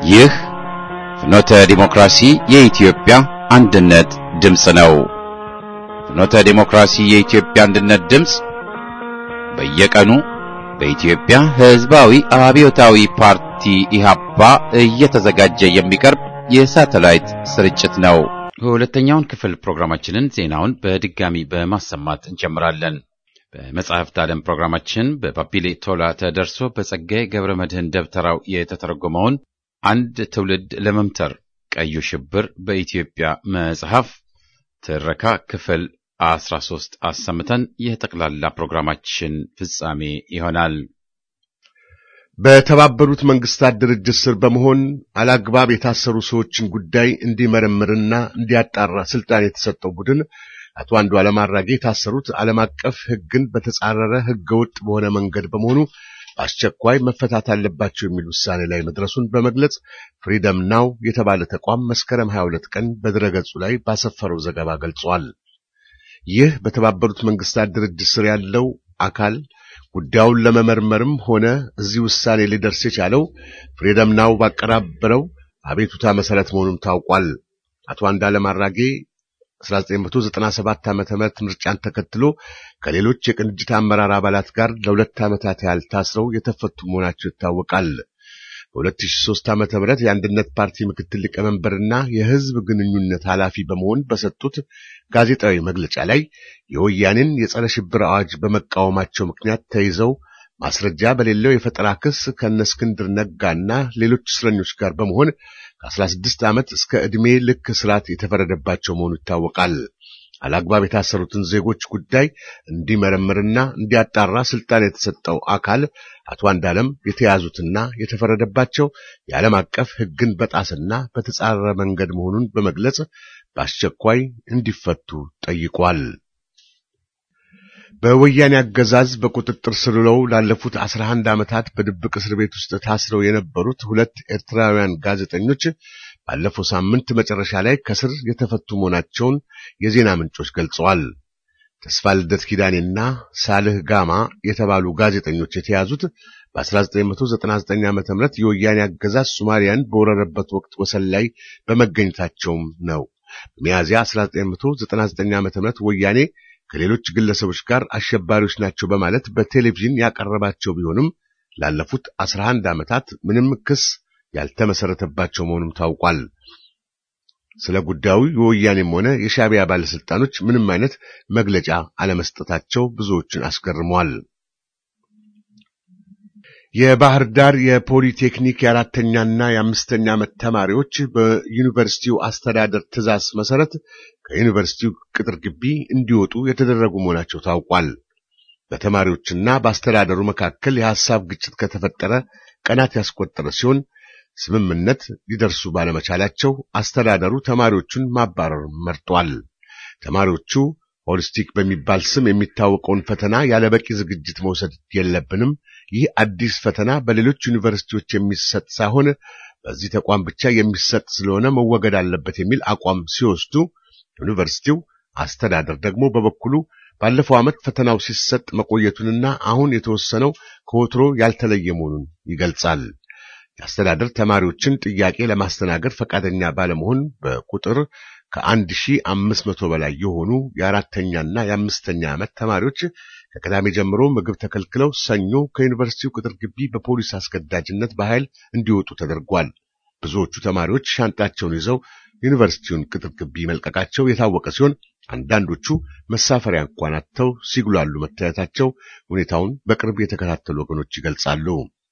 ይህ ፍኖተ ዲሞክራሲ የኢትዮጵያ አንድነት ድምፅ ነው። ፍኖተ ዲሞክራሲ የኢትዮጵያ አንድነት ድምፅ በየቀኑ በኢትዮጵያ ሕዝባዊ አብዮታዊ ፓርቲ ኢህአፓ እየተዘጋጀ የሚቀርብ የሳተላይት ስርጭት ነው። ሁለተኛውን ክፍል ፕሮግራማችንን ዜናውን በድጋሚ በማሰማት እንጀምራለን። በመጽሐፍት ዓለም ፕሮግራማችን በባቢሌ ቶላ ተደርሶ በጸጋዬ ገብረ መድኅን ደብተራው የተተረጎመውን አንድ ትውልድ ለመምተር ቀዩ ሽብር በኢትዮጵያ መጽሐፍ ትረካ ክፍል አስራ ሶስት አሰምተን የጠቅላላ ፕሮግራማችን ፍጻሜ ይሆናል። በተባበሩት መንግስታት ድርጅት ስር በመሆን አላግባብ የታሰሩ ሰዎችን ጉዳይ እንዲመረምርና እንዲያጣራ ስልጣን የተሰጠው ቡድን አቶ አንዱዓለም አራጌ የታሰሩት ዓለም አቀፍ ሕግን በተጻረረ ሕገወጥ በሆነ መንገድ በመሆኑ በአስቸኳይ መፈታት አለባቸው የሚል ውሳኔ ላይ መድረሱን በመግለጽ ፍሪደም ናው የተባለ ተቋም መስከረም 22 ቀን በድረገጹ ላይ ባሰፈረው ዘገባ ገልጿል። ይህ በተባበሩት መንግስታት ድርጅት ስር ያለው አካል ጉዳዩን ለመመርመርም ሆነ እዚህ ውሳኔ ሊደርስ የቻለው ፍሪደም ናው ባቀራበረው አቤቱታ መሰረት መሆኑም ታውቋል። አቶ አንዱዓለም አራጌ 1997 ዓመተ ምህረት ምርጫን ተከትሎ ከሌሎች የቅንጅት አመራር አባላት ጋር ለሁለት ዓመታት ያህል ታስረው የተፈቱ መሆናቸው ይታወቃል። በ2003 ዓመተ ምህረት የአንድነት ፓርቲ ምክትል ሊቀመንበርና የህዝብ ግንኙነት ኃላፊ በመሆን በሰጡት ጋዜጣዊ መግለጫ ላይ የወያኔን የጸረ ሽብር አዋጅ በመቃወማቸው ምክንያት ተይዘው ማስረጃ በሌለው የፈጠራ ክስ ከነ እስክንድር ነጋና ሌሎች እስረኞች ጋር በመሆን ከ16 ዓመት እስከ ዕድሜ ልክ እስራት የተፈረደባቸው መሆኑ ይታወቃል። አላግባብ የታሰሩትን ዜጎች ጉዳይ እንዲመረምርና እንዲያጣራ ስልጣን የተሰጠው አካል አቶ አንዱዓለም የተያዙትና የተፈረደባቸው የዓለም አቀፍ ሕግን በጣስና በተጻረረ መንገድ መሆኑን በመግለጽ በአስቸኳይ እንዲፈቱ ጠይቋል። በወያኔ አገዛዝ በቁጥጥር ስር ውለው ላለፉት 11 ዓመታት በድብቅ እስር ቤት ውስጥ ታስረው የነበሩት ሁለት ኤርትራውያን ጋዜጠኞች ባለፈው ሳምንት መጨረሻ ላይ ከስር የተፈቱ መሆናቸውን የዜና ምንጮች ገልጸዋል። ተስፋ ልደት ኪዳኔና ሳልህ ጋማ የተባሉ ጋዜጠኞች የተያዙት በ1999 ዓ.ም የወያኔ አገዛዝ ሶማሊያን በወረረበት ወቅት ወሰን ላይ በመገኘታቸውም ነው። በሚያዝያ 1999 ዓ.ም ወያኔ ከሌሎች ግለሰቦች ጋር አሸባሪዎች ናቸው በማለት በቴሌቪዥን ያቀረባቸው ቢሆንም ላለፉት 11 ዓመታት ምንም ክስ ያልተመሰረተባቸው መሆኑም ታውቋል። ስለ ጉዳዩ የወያኔም ሆነ የሻዕቢያ ባለስልጣኖች ምንም አይነት መግለጫ አለመስጠታቸው ብዙዎችን አስገርመዋል። የባህር ዳር የፖሊቴክኒክ የአራተኛና የአምስተኛ ዓመት ተማሪዎች በዩኒቨርሲቲው አስተዳደር ትዕዛዝ መሰረት ከዩኒቨርሲቲው ቅጥር ግቢ እንዲወጡ የተደረጉ መሆናቸው ታውቋል። በተማሪዎችና በአስተዳደሩ መካከል የሐሳብ ግጭት ከተፈጠረ ቀናት ያስቆጠረ ሲሆን ስምምነት ሊደርሱ ባለመቻላቸው አስተዳደሩ ተማሪዎቹን ማባረር መርጧል። ተማሪዎቹ ሆሊስቲክ በሚባል ስም የሚታወቀውን ፈተና ያለበቂ ዝግጅት መውሰድ የለብንም፣ ይህ አዲስ ፈተና በሌሎች ዩኒቨርሲቲዎች የሚሰጥ ሳይሆን በዚህ ተቋም ብቻ የሚሰጥ ስለሆነ መወገድ አለበት የሚል አቋም ሲወስዱ፣ ዩኒቨርሲቲው አስተዳደር ደግሞ በበኩሉ ባለፈው ዓመት ፈተናው ሲሰጥ መቆየቱንና አሁን የተወሰነው ከወትሮ ያልተለየ መሆኑን ይገልጻል። የአስተዳደር ተማሪዎችን ጥያቄ ለማስተናገድ ፈቃደኛ ባለመሆን በቁጥር ከአንድ ሺህ አምስት መቶ በላይ የሆኑ የአራተኛና የአምስተኛ ዓመት ተማሪዎች ከቅዳሜ ጀምሮ ምግብ ተከልክለው ሰኞ ከዩኒቨርሲቲው ቅጥር ግቢ በፖሊስ አስገዳጅነት በኃይል እንዲወጡ ተደርጓል። ብዙዎቹ ተማሪዎች ሻንጣቸውን ይዘው ዩኒቨርሲቲውን ቅጥር ግቢ መልቀቃቸው የታወቀ ሲሆን አንዳንዶቹ መሳፈሪያ እንኳን አጥተው ሲጉላሉ መታየታቸው ሁኔታውን በቅርብ የተከታተሉ ወገኖች ይገልጻሉ።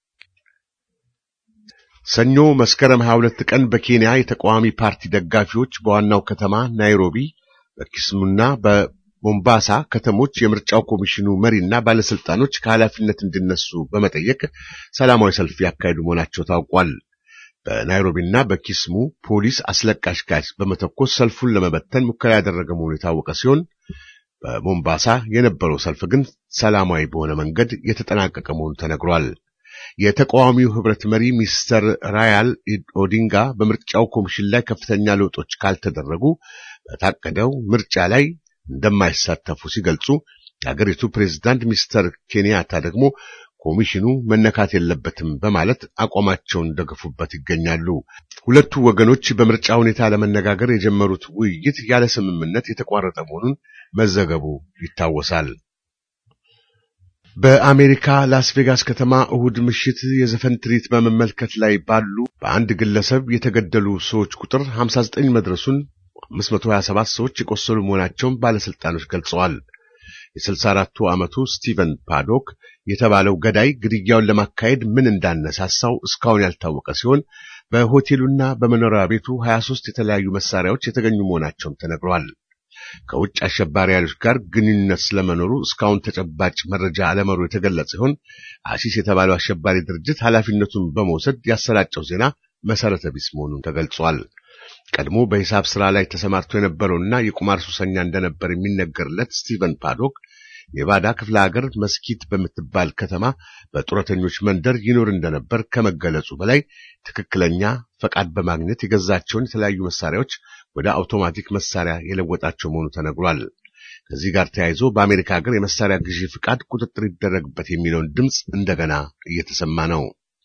ሰኞ መስከረም 22 ቀን በኬንያ የተቃዋሚ ፓርቲ ደጋፊዎች በዋናው ከተማ ናይሮቢ፣ በኪስሙና በሞምባሳ ከተሞች የምርጫው ኮሚሽኑ መሪና ባለስልጣኖች ከኃላፊነት እንዲነሱ በመጠየቅ ሰላማዊ ሰልፍ ያካሄዱ መሆናቸው ታውቋል። በናይሮቢና በኪስሙ ፖሊስ አስለቃሽ ጋዝ በመተኮስ ሰልፉን ለመበተን ሙከራ ያደረገ መሆኑ የታወቀ ሲሆን በሞምባሳ የነበረው ሰልፍ ግን ሰላማዊ በሆነ መንገድ የተጠናቀቀ መሆኑ ተነግሯል። የተቃዋሚው ህብረት መሪ ሚስተር ራያል ኦዲንጋ በምርጫው ኮሚሽን ላይ ከፍተኛ ለውጦች ካልተደረጉ በታቀደው ምርጫ ላይ እንደማይሳተፉ ሲገልጹ የአገሪቱ ፕሬዝዳንት ሚስተር ኬንያታ ደግሞ ኮሚሽኑ መነካት የለበትም በማለት አቋማቸውን ደግፉበት ይገኛሉ። ሁለቱ ወገኖች በምርጫ ሁኔታ ለመነጋገር የጀመሩት ውይይት ያለ ስምምነት የተቋረጠ መሆኑን መዘገቡ ይታወሳል። በአሜሪካ ላስ ቬጋስ ከተማ እሁድ ምሽት የዘፈን ትርኢት በመመልከት ላይ ባሉ በአንድ ግለሰብ የተገደሉ ሰዎች ቁጥር 59 መድረሱን 527 ሰዎች የቆሰሉ መሆናቸውን ባለስልጣኖች ገልጸዋል። የ64ቱ ዓመቱ ስቲቨን ፓዶክ የተባለው ገዳይ ግድያውን ለማካሄድ ምን እንዳነሳሳው እስካሁን ያልታወቀ ሲሆን በሆቴሉና በመኖሪያ ቤቱ 23 የተለያዩ መሳሪያዎች የተገኙ መሆናቸውም ተነግሯል። ከውጭ አሸባሪ ኃይሎች ጋር ግንኙነት ስለመኖሩ እስካሁን ተጨባጭ መረጃ አለመኖሩ የተገለጸ ሲሆን አሲስ የተባለው አሸባሪ ድርጅት ኃላፊነቱን በመውሰድ ያሰራጨው ዜና መሰረተ ቢስ መሆኑን ተገልጿል። ቀድሞ በሂሳብ ስራ ላይ ተሰማርቶ የነበረውና የቁማር ሱሰኛ እንደነበር የሚነገርለት ስቲቨን ፓዶክ ኔቫዳ ክፍለ ሀገር መስኪት በምትባል ከተማ በጡረተኞች መንደር ይኖር እንደነበር ከመገለጹ በላይ ትክክለኛ ፈቃድ በማግኘት የገዛቸውን የተለያዩ መሳሪያዎች ወደ አውቶማቲክ መሳሪያ የለወጣቸው መሆኑ ተነግሯል። ከዚህ ጋር ተያይዞ በአሜሪካ ሀገር የመሳሪያ ግዢ ፍቃድ ቁጥጥር ይደረግበት የሚለውን ድምፅ እንደገና እየተሰማ ነው።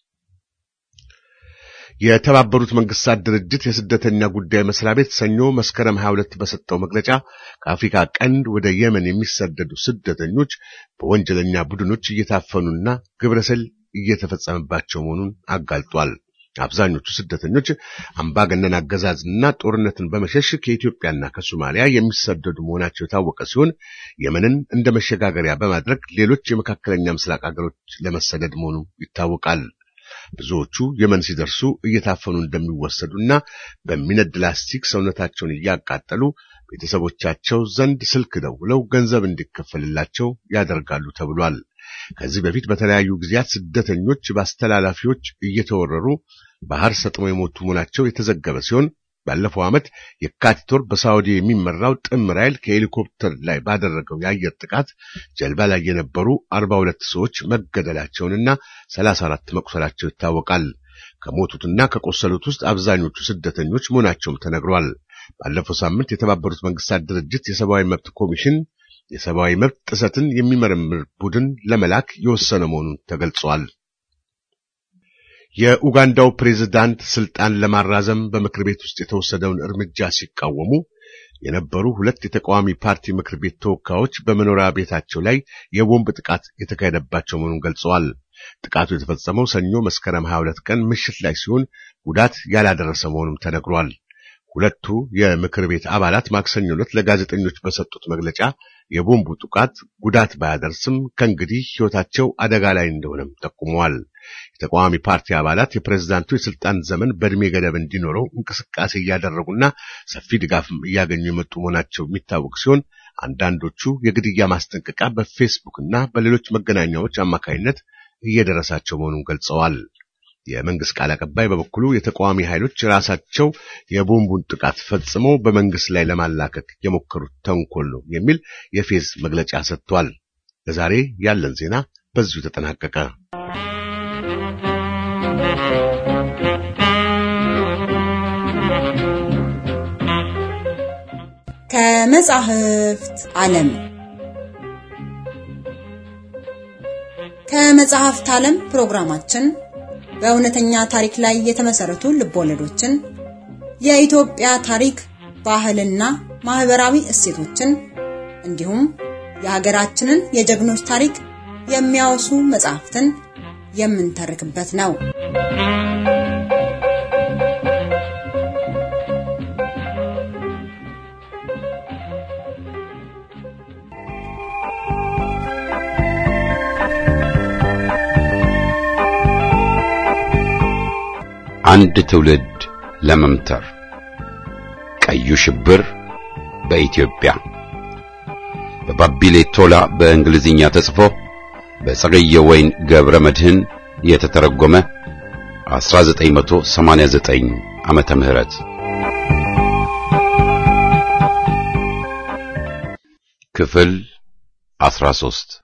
የተባበሩት መንግስታት ድርጅት የስደተኛ ጉዳይ መስሪያ ቤት ሰኞ መስከረም 22 በሰጠው መግለጫ ከአፍሪካ ቀንድ ወደ የመን የሚሰደዱ ስደተኞች በወንጀለኛ ቡድኖች እየታፈኑና ግብረሰል እየተፈጸመባቸው መሆኑን አጋልጧል። አብዛኞቹ ስደተኞች አምባገነን አገዛዝና ጦርነትን በመሸሽ ከኢትዮጵያና ከሶማሊያ የሚሰደዱ መሆናቸው የታወቀ ሲሆን የመንን እንደ መሸጋገሪያ በማድረግ ሌሎች የመካከለኛ ምስራቅ ሀገሮች ለመሰደድ መሆኑ ይታወቃል። ብዙዎቹ የመን ሲደርሱ እየታፈኑ እንደሚወሰዱና በሚነድ ላስቲክ ሰውነታቸውን እያቃጠሉ ቤተሰቦቻቸው ዘንድ ስልክ ደውለው ገንዘብ እንዲከፈልላቸው ያደርጋሉ ተብሏል። ከዚህ በፊት በተለያዩ ጊዜያት ስደተኞች በአስተላላፊዎች እየተወረሩ ባህር ሰጥመው የሞቱ መሆናቸው የተዘገበ ሲሆን ባለፈው ዓመት የካቲት ወር በሳዑዲ የሚመራው ጥምር ኃይል ከሄሊኮፕተር ላይ ባደረገው የአየር ጥቃት ጀልባ ላይ የነበሩ 42 ሰዎች መገደላቸውንና 34 መቁሰላቸው ይታወቃል። ከሞቱትና ከቆሰሉት ውስጥ አብዛኞቹ ስደተኞች መሆናቸውም ተነግሯል። ባለፈው ሳምንት የተባበሩት መንግስታት ድርጅት የሰብአዊ መብት ኮሚሽን የሰብአዊ መብት ጥሰትን የሚመረምር ቡድን ለመላክ የወሰነ መሆኑን ተገልጿል። የኡጋንዳው ፕሬዝዳንት ስልጣን ለማራዘም በምክር ቤት ውስጥ የተወሰደውን እርምጃ ሲቃወሙ የነበሩ ሁለት የተቃዋሚ ፓርቲ ምክር ቤት ተወካዮች በመኖሪያ ቤታቸው ላይ የቦምብ ጥቃት የተካሄደባቸው መሆኑን ገልጸዋል። ጥቃቱ የተፈጸመው ሰኞ መስከረም 22 ቀን ምሽት ላይ ሲሆን ጉዳት ያላደረሰ መሆኑም ተነግሯል። ሁለቱ የምክር ቤት አባላት ማክሰኞ ዕለት ለጋዜጠኞች በሰጡት መግለጫ የቦምቡ ጥቃት ጉዳት ባያደርስም ከእንግዲህ ሕይወታቸው አደጋ ላይ እንደሆነም ጠቁመዋል። የተቃዋሚ ፓርቲ አባላት የፕሬዝዳንቱ የስልጣን ዘመን በእድሜ ገደብ እንዲኖረው እንቅስቃሴ እያደረጉና ሰፊ ድጋፍም እያገኙ የመጡ መሆናቸው የሚታወቅ ሲሆን አንዳንዶቹ የግድያ ማስጠንቀቂያ በፌስቡክ እና በሌሎች መገናኛዎች አማካይነት እየደረሳቸው መሆኑን ገልጸዋል። የመንግስት ቃል አቀባይ በበኩሉ የተቃዋሚ ኃይሎች ራሳቸው የቦምቡን ጥቃት ፈጽመው በመንግስት ላይ ለማላከክ የሞከሩት ተንኮል ነው የሚል የፌዝ መግለጫ ሰጥቷል። ለዛሬ ያለን ዜና በዚሁ ተጠናቀቀ። ከመጻሕፍት ዓለም ከመጽሐፍት ዓለም ፕሮግራማችን በእውነተኛ ታሪክ ላይ የተመሰረቱ ልቦለዶችን፣ የኢትዮጵያ ታሪክ፣ ባህልና ማህበራዊ እሴቶችን እንዲሁም የሀገራችንን የጀግኖች ታሪክ የሚያወሱ መጽሐፍትን የምንተርክበት ነው። አንድ ትውልድ ለመምተር ቀዩ ሽብር በኢትዮጵያ በባቢሌ ቶላ በእንግሊዝኛ ተጽፎ በጸገየ ወይን ገብረ መድህን የተተረጎመ 1989 ዓመተ ምህረት ክፍል 13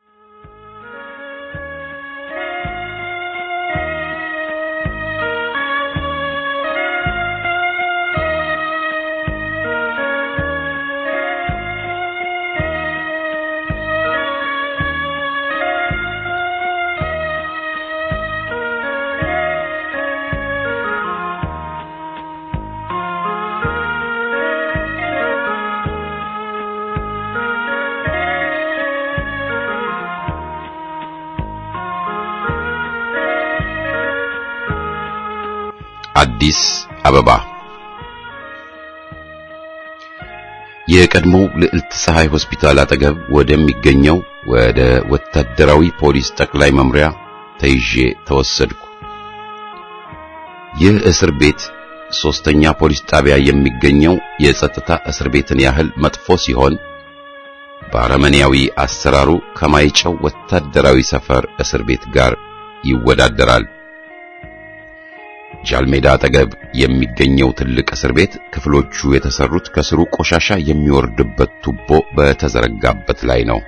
አዲስ አበባ የቀድሞው ልዕልት ፀሐይ ሆስፒታል አጠገብ ወደሚገኘው ወደ ወታደራዊ ፖሊስ ጠቅላይ መምሪያ ተይዤ ተወሰድኩ። ይህ እስር ቤት ሶስተኛ ፖሊስ ጣቢያ የሚገኘው የጸጥታ እስር ቤትን ያህል መጥፎ ሲሆን በአረመኔያዊ አሰራሩ ከማይጨው ወታደራዊ ሰፈር እስር ቤት ጋር ይወዳደራል። ጃልሜዳ አጠገብ የሚገኘው ትልቅ እስር ቤት ክፍሎቹ የተሰሩት ከስሩ ቆሻሻ የሚወርድበት ቱቦ በተዘረጋበት ላይ ነው።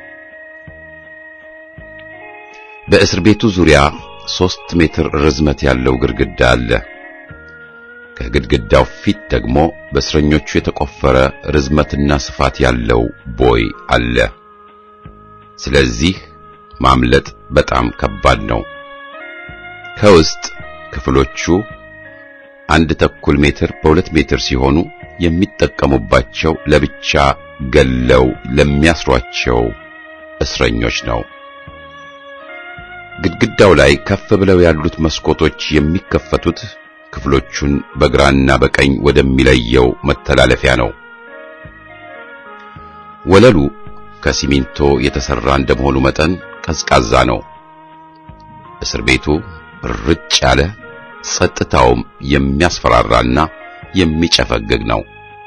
በእስር ቤቱ ዙሪያ ሦስት ሜትር ርዝመት ያለው ግድግዳ አለ። ከግድግዳው ፊት ደግሞ በእስረኞቹ የተቆፈረ ርዝመትና ስፋት ያለው ቦይ አለ። ስለዚህ ማምለጥ በጣም ከባድ ነው። ከውስጥ ክፍሎቹ አንድ ተኩል ሜትር በሁለት ሜትር ሲሆኑ የሚጠቀሙባቸው ለብቻ ገለው ለሚያስሯቸው እስረኞች ነው። ግድግዳው ላይ ከፍ ብለው ያሉት መስኮቶች የሚከፈቱት ክፍሎቹን በግራና በቀኝ ወደሚለየው መተላለፊያ ነው። ወለሉ ከሲሚንቶ የተሰራ እንደመሆኑ መጠን ቀዝቃዛ ነው። እስር ቤቱ ርጭ ያለ ጸጥታውም የሚያስፈራራና የሚጨፈግግ ነው።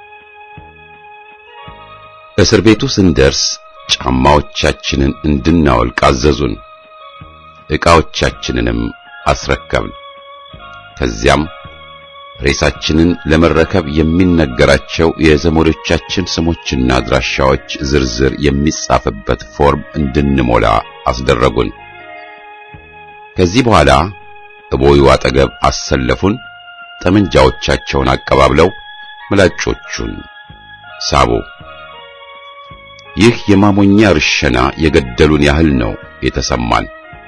እስር ቤቱ ስንደርስ ጫማዎቻችንን እንድናወልቅ አዘዙን። ዕቃዎቻችንንም አስረከብን። ከዚያም ሬሳችንን ለመረከብ የሚነገራቸው የዘመዶቻችን ስሞችና አድራሻዎች ዝርዝር የሚጻፍበት ፎርም እንድንሞላ አስደረጉን። ከዚህ በኋላ እቦዩ አጠገብ አሰለፉን። ጠመንጃዎቻቸውን አቀባብለው ምላጮቹን ሳቡ። ይህ የማሞኛ ርሸና የገደሉን ያህል ነው የተሰማን።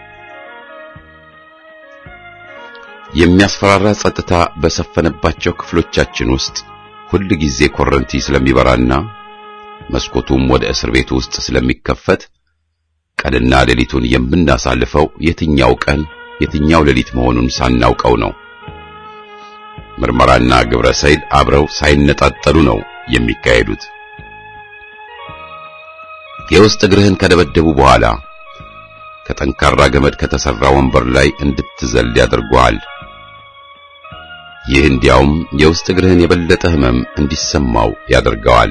የሚያስፈራራ ጸጥታ በሰፈነባቸው ክፍሎቻችን ውስጥ ሁል ጊዜ ኮረንቲ ስለሚበራና መስኮቱም ወደ እስር ቤቱ ውስጥ ስለሚከፈት ቀንና ሌሊቱን የምናሳልፈው የትኛው ቀን የትኛው ሌሊት መሆኑን ሳናውቀው ነው። ምርመራና ግብረ ሰይል አብረው ሳይነጣጠሉ ነው የሚካሄዱት። የውስጥ እግርህን ከደበደቡ በኋላ ከጠንካራ ገመድ ከተሰራ ወንበር ላይ እንድትዘል ያደርጉሃል። ይህ እንዲያውም የውስጥ እግርህን የበለጠ ሕመም እንዲሰማው ያደርገዋል።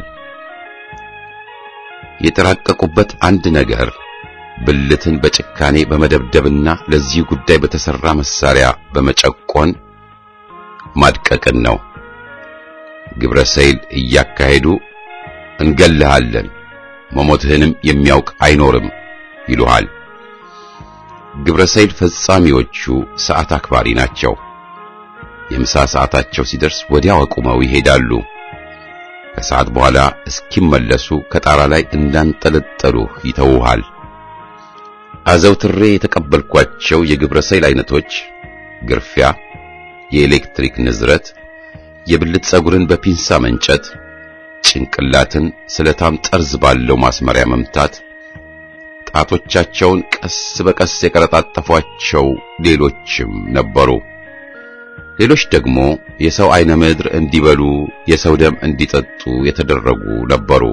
የተራቀቁበት አንድ ነገር ብልትን በጭካኔ በመደብደብና ለዚህ ጉዳይ በተሰራ መሳሪያ በመጨቆን ማድቀቅን ነው። ግብረ ሰይል እያካሄዱ እንገልሃለን፣ መሞትህንም የሚያውቅ አይኖርም ይሉሃል። ግብረ ሰይል ፈጻሚዎቹ ሰዓት አክባሪ ናቸው። የምሳ ሰዓታቸው ሲደርስ ወዲያው አቁመው ይሄዳሉ። ከሰዓት በኋላ እስኪመለሱ ከጣራ ላይ እንዳንጠለጠሉ ይተውሃል። አዘውትሬ የተቀበልኳቸው የግብረ ሰይል አይነቶች ግርፊያ፣ የኤሌክትሪክ ንዝረት፣ የብልት ጸጉርን በፒንሳ መንጨት፣ ጭንቅላትን ስለታም ጠርዝ ባለው ማስመሪያ መምታት፣ ጣቶቻቸውን ቀስ በቀስ የቀረጣጠፏቸው ሌሎችም ነበሩ። ሌሎች ደግሞ የሰው አይነ ምድር እንዲበሉ፣ የሰው ደም እንዲጠጡ የተደረጉ ነበሩ።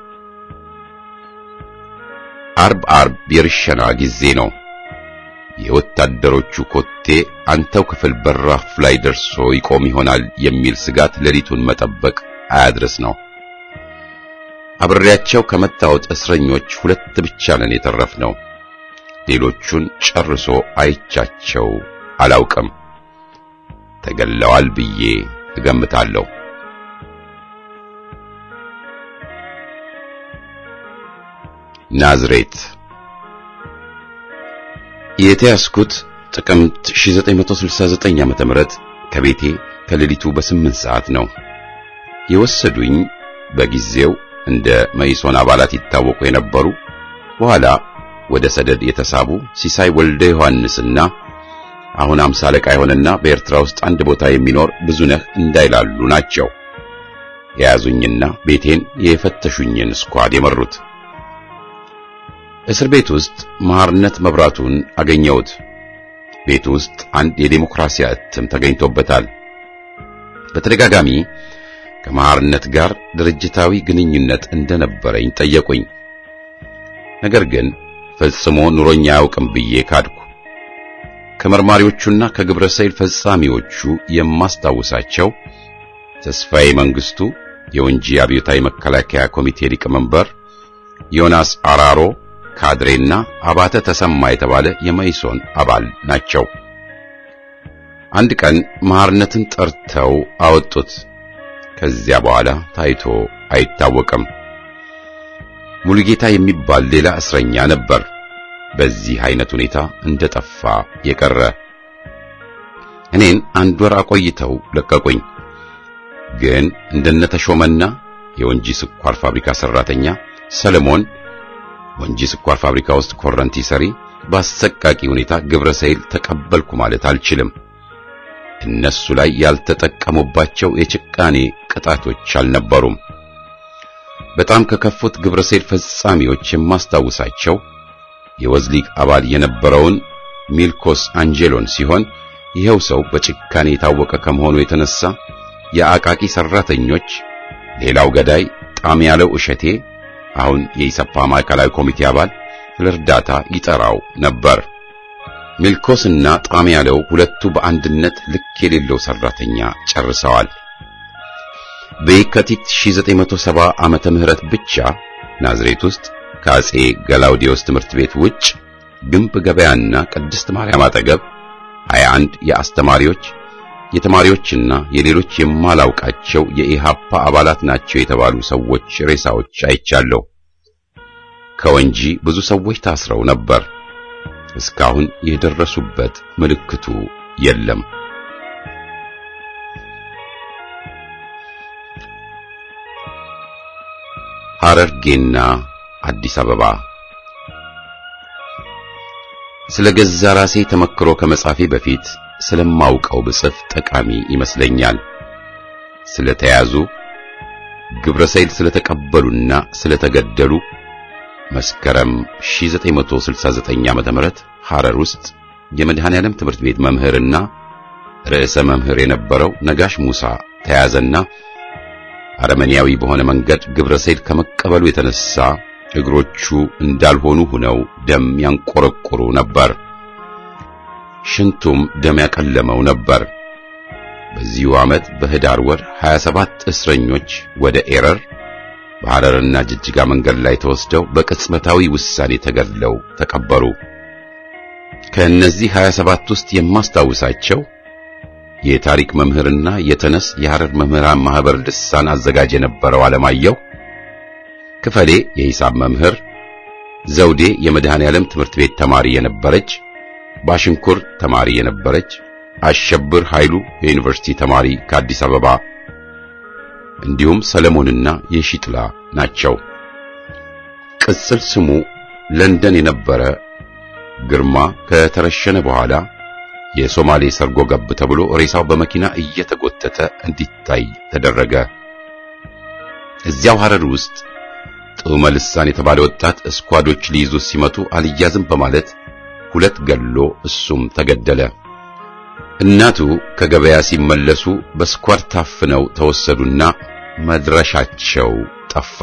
አርብ አርብ የርሸና ጊዜ ነው። የወታደሮቹ ኮቴ አንተው ክፍል በራፍ ላይ ደርሶ ይቆም ይሆናል የሚል ስጋት ሌሊቱን መጠበቅ አያድርስ ነው። አብሬያቸው ከመታወት እስረኞች ሁለት ብቻ ነን የተረፍነው። ሌሎቹን ጨርሶ አይቻቸው አላውቅም። ተገለዋል ብዬ እገምታለሁ። ናዝሬት የተያዝኩት ጥቅምት 1969 ዓ.ም ከቤቴ ከሌሊቱ በስምንት ሰዓት ነው። የወሰዱኝ በጊዜው እንደ መይሶን አባላት ይታወቁ የነበሩ በኋላ ወደ ሰደድ የተሳቡ ሲሳይ ወልደ ዮሐንስና አሁን አምሳ አለቃ የሆነና በኤርትራ ውስጥ አንድ ቦታ የሚኖር ብዙነህ እንዳይላሉ ናቸው። የያዙኝና ቤቴን የፈተሹኝን ስኳድ የመሩት። እስር ቤት ውስጥ መሐርነት መብራቱን አገኘሁት። ቤት ውስጥ አንድ የዴሞክራሲያ እትም ተገኝቶበታል። በተደጋጋሚ ከመሐርነት ጋር ድርጅታዊ ግንኙነት እንደነበረኝ ጠየቁኝ። ነገር ግን ፈጽሞ ኑሮኛ አያውቅም ብዬ ካድኩ። ከመርማሪዎቹና ከግብረ ሰይል ፈጻሚዎቹ የማስታውሳቸው ተስፋዬ መንግስቱ የወንጂ አብዮታዊ መከላከያ ኮሚቴ ሊቀመንበር፣ ዮናስ አራሮ ካድሬና አባተ ተሰማ የተባለ የመኢሶን አባል ናቸው። አንድ ቀን መሐርነትን ጠርተው አወጡት። ከዚያ በኋላ ታይቶ አይታወቅም። ሙሉጌታ የሚባል ሌላ እስረኛ ነበር። በዚህ አይነት ሁኔታ እንደጠፋ የቀረ እኔን አንድ ወር አቆይተው ለቀቁኝ። ግን እንደነ ተሾመና የወንጂ ስኳር ፋብሪካ ሰራተኛ ሰለሞን ወንጂ ስኳር ፋብሪካ ውስጥ ኮረንቲ ሰሪ በአሰቃቂ ሁኔታ ግብረ ሰይል ተቀበልኩ ማለት አልችልም። እነሱ ላይ ያልተጠቀሙባቸው የጭቃኔ ቅጣቶች አልነበሩም። በጣም ከከፉት ግብረ ሰይል ፈጻሚዎች የማስታውሳቸው የወዝሊግ አባል የነበረውን ሚልኮስ አንጀሎን ሲሆን ይኸው ሰው በጭካኔ የታወቀ ከመሆኑ የተነሳ የአቃቂ ሰራተኞች ሌላው ገዳይ ጣም ያለው እሸቴ አሁን የኢሰፓ ማዕከላዊ ኮሚቴ አባል ለእርዳታ ይጠራው ነበር። ሚልኮስና ጣም ያለው ሁለቱ በአንድነት ልክ የሌለው ሰራተኛ ጨርሰዋል። በየካቲት 1970 ዓመተ ምህረት ብቻ ናዝሬት ውስጥ ከአጼ ገላውዲዮስ ትምህርት ቤት ውጭ ግንብ ገበያና ቅድስት ማርያም አጠገብ 21 የአስተማሪዎች የተማሪዎችና የሌሎች የማላውቃቸው የኢሃፓ አባላት ናቸው የተባሉ ሰዎች ሬሳዎች አይቻለሁ። ከወንጂ ብዙ ሰዎች ታስረው ነበር። እስካሁን የደረሱበት ምልክቱ የለም። ሐረርጌና አዲስ አበባ ስለ ገዛ ራሴ ተመክሮ ከመጻፌ በፊት ስለማውቀው ብጽፍ ጠቃሚ ይመስለኛል። ስለተያዙ ግብረ ሰይል ስለተቀበሉና ስለተገደሉ መስከረም 1969 ዓመተ ምህረት ሐረር ውስጥ የመድኃኔ ዓለም ትምህርት ቤት መምህርና ርዕሰ መምህር የነበረው ነጋሽ ሙሳ ተያዘና አረመኔያዊ በሆነ መንገድ ግብረ ሰይል ከመቀበሉ የተነሳ እግሮቹ እንዳልሆኑ ሆነው ደም ያንቆረቆሩ ነበር። ሽንቱም ደም ያቀለመው ነበር። በዚሁ ዓመት በህዳር ወር 27 እስረኞች ወደ ኤረር በሐረርና ጅጅጋ መንገድ ላይ ተወስደው በቅጽበታዊ ውሳኔ ተገድለው ተቀበሩ። ከእነዚህ 27 ውስጥ የማስታውሳቸው የታሪክ መምህርና የተነስ የሐረር መምህራን ማህበር ልሳን አዘጋጅ የነበረው አለማየሁ ክፈሌ የሂሳብ መምህር፣ ዘውዴ የመድኃኔ ዓለም ትምህርት ቤት ተማሪ የነበረች፣ ባሽንኩር ተማሪ የነበረች፣ አሸብር ኃይሉ የዩኒቨርሲቲ ተማሪ ከአዲስ አበባ እንዲሁም ሰለሞንና የሺጥላ ናቸው። ቅጽል ስሙ ለንደን የነበረ ግርማ ከተረሸነ በኋላ የሶማሌ ሰርጎ ገብ ተብሎ ሬሳው በመኪና እየተጎተተ እንዲታይ ተደረገ። እዚያው ሐረር ውስጥ ጥዑመ ልሳን የተባለ ወጣት እስኳዶች ሊይዙት ሲመቱ አልያዝም በማለት ሁለት ገሎ እሱም ተገደለ። እናቱ ከገበያ ሲመለሱ በስኳድ ታፍነው ተወሰዱና መድረሻቸው ጠፋ።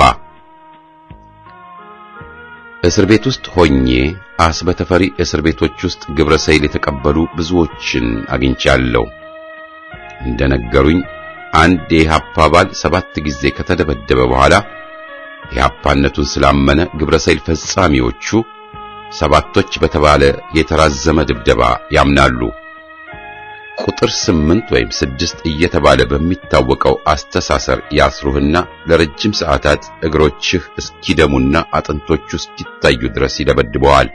እስር ቤት ውስጥ ሆኜ አስበተፈሪ እስር ቤቶች ውስጥ ግብረ ሰይል የተቀበሉ ብዙዎችን አግኝቻለሁ። እንደነገሩኝ አንድ የኢህአፓ አባል ሰባት ጊዜ ከተደበደበ በኋላ የኢህአፓነቱን ስላመነ ግብረ ሰይል ፈጻሚዎቹ ሰባቶች በተባለ የተራዘመ ድብደባ ያምናሉ። ቁጥር ስምንት ወይም ስድስት እየተባለ በሚታወቀው አስተሳሰር ያስሩህና ለረጅም ሰዓታት እግሮችህ እስኪደሙና አጥንቶቹ እስኪታዩ ድረስ ይደበድበዋል።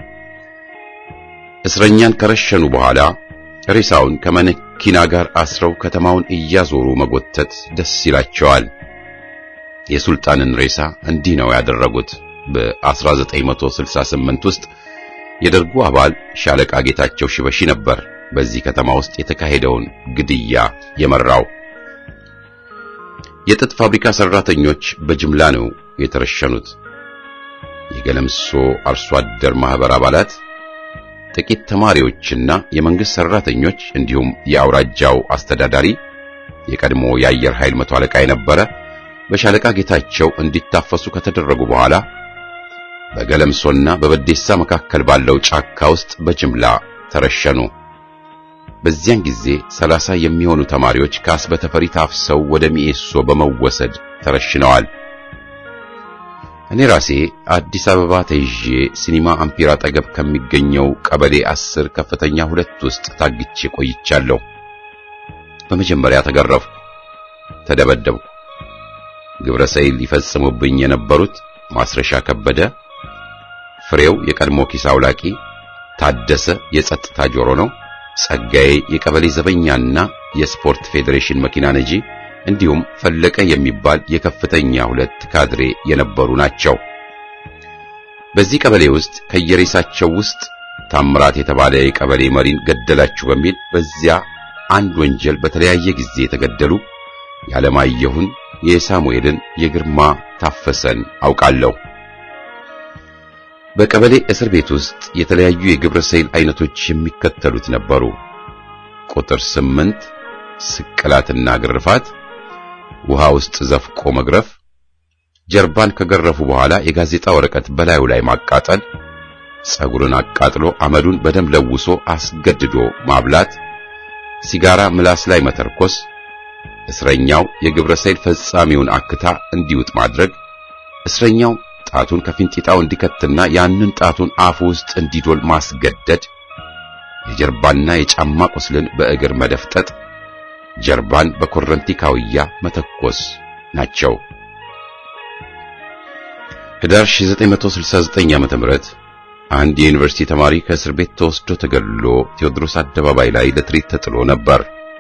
እስረኛን ከረሸኑ በኋላ ሬሳውን ከመኪና ጋር አስረው ከተማውን እያዞሩ መጎተት ደስ ይላቸዋል። የሱልጣንን ሬሳ እንዲህ ነው ያደረጉት። በ1968 ውስጥ የደርጉ አባል ሻለቃ ጌታቸው ሽበሺ ነበር በዚህ ከተማ ውስጥ የተካሄደውን ግድያ የመራው። የጥጥ ፋብሪካ ሰራተኞች በጅምላ ነው የተረሸኑት። የገለምሶ አርሶ አደር ማህበር አባላት፣ ጥቂት ተማሪዎችና የመንግስት ሰራተኞች እንዲሁም የአውራጃው አስተዳዳሪ የቀድሞ የአየር ኃይል መቶ አለቃ የነበረ በሻለቃ ጌታቸው እንዲታፈሱ ከተደረጉ በኋላ በገለምሶና በበዴሳ መካከል ባለው ጫካ ውስጥ በጅምላ ተረሸኑ። በዚያን ጊዜ ሰላሳ የሚሆኑ ተማሪዎች ከአስበተፈሪ ታፍሰው ወደ ሚኤሶ በመወሰድ ተረሽነዋል። እኔ ራሴ አዲስ አበባ ተይዤ ሲኒማ አምፒር አጠገብ ከሚገኘው ቀበሌ አስር ከፍተኛ ሁለት ውስጥ ታግቼ ቆይቻለሁ። በመጀመሪያ ተገረፍኩ፣ ተደበደብኩ። ግብረ ሰይል ሊፈጽሙብኝ የነበሩት ማስረሻ ከበደ፣ ፍሬው የቀድሞ ኪስ አውላቂ፣ ታደሰ የጸጥታ ጆሮ ነው፣ ጸጋዬ የቀበሌ ዘበኛና የስፖርት ፌዴሬሽን መኪና ነጂ እንዲሁም ፈለቀ የሚባል የከፍተኛ ሁለት ካድሬ የነበሩ ናቸው። በዚህ ቀበሌ ውስጥ ከየሬሳቸው ውስጥ ታምራት የተባለ የቀበሌ መሪን ገደላችሁ በሚል በዚያ አንድ ወንጀል በተለያየ ጊዜ የተገደሉ የዓለማየሁን፣ የሳሙኤልን፣ የግርማ ታፈሰን አውቃለሁ። በቀበሌ እስር ቤት ውስጥ የተለያዩ የግብረ ሰይል አይነቶች የሚከተሉት ነበሩ። ቁጥር ስምንት ስቅላትና ግርፋት ውሃ ውስጥ ዘፍቆ መግረፍ፣ ጀርባን ከገረፉ በኋላ የጋዜጣ ወረቀት በላዩ ላይ ማቃጠል፣ ጸጉርን አቃጥሎ አመዱን በደም ለውሶ አስገድዶ ማብላት፣ ሲጋራ ምላስ ላይ መተርኮስ፣ እስረኛው የግብረ ሰይል ፈጻሚውን አክታ እንዲውጥ ማድረግ፣ እስረኛው ጣቱን ከፊንጢጣው እንዲከትና ያንን ጣቱን አፉ ውስጥ እንዲዶል ማስገደድ፣ የጀርባና የጫማ ቁስልን በእግር መደፍጠጥ ጀርባን በኮረንቲ ካውያ መተኮስ ናቸው። ህዳር 1969 ዓ.ም አንድ የዩኒቨርሲቲ ተማሪ ከእስር ቤት ተወስዶ ተገድሎ ቴዎድሮስ አደባባይ ላይ ለትርኢት ተጥሎ ነበር።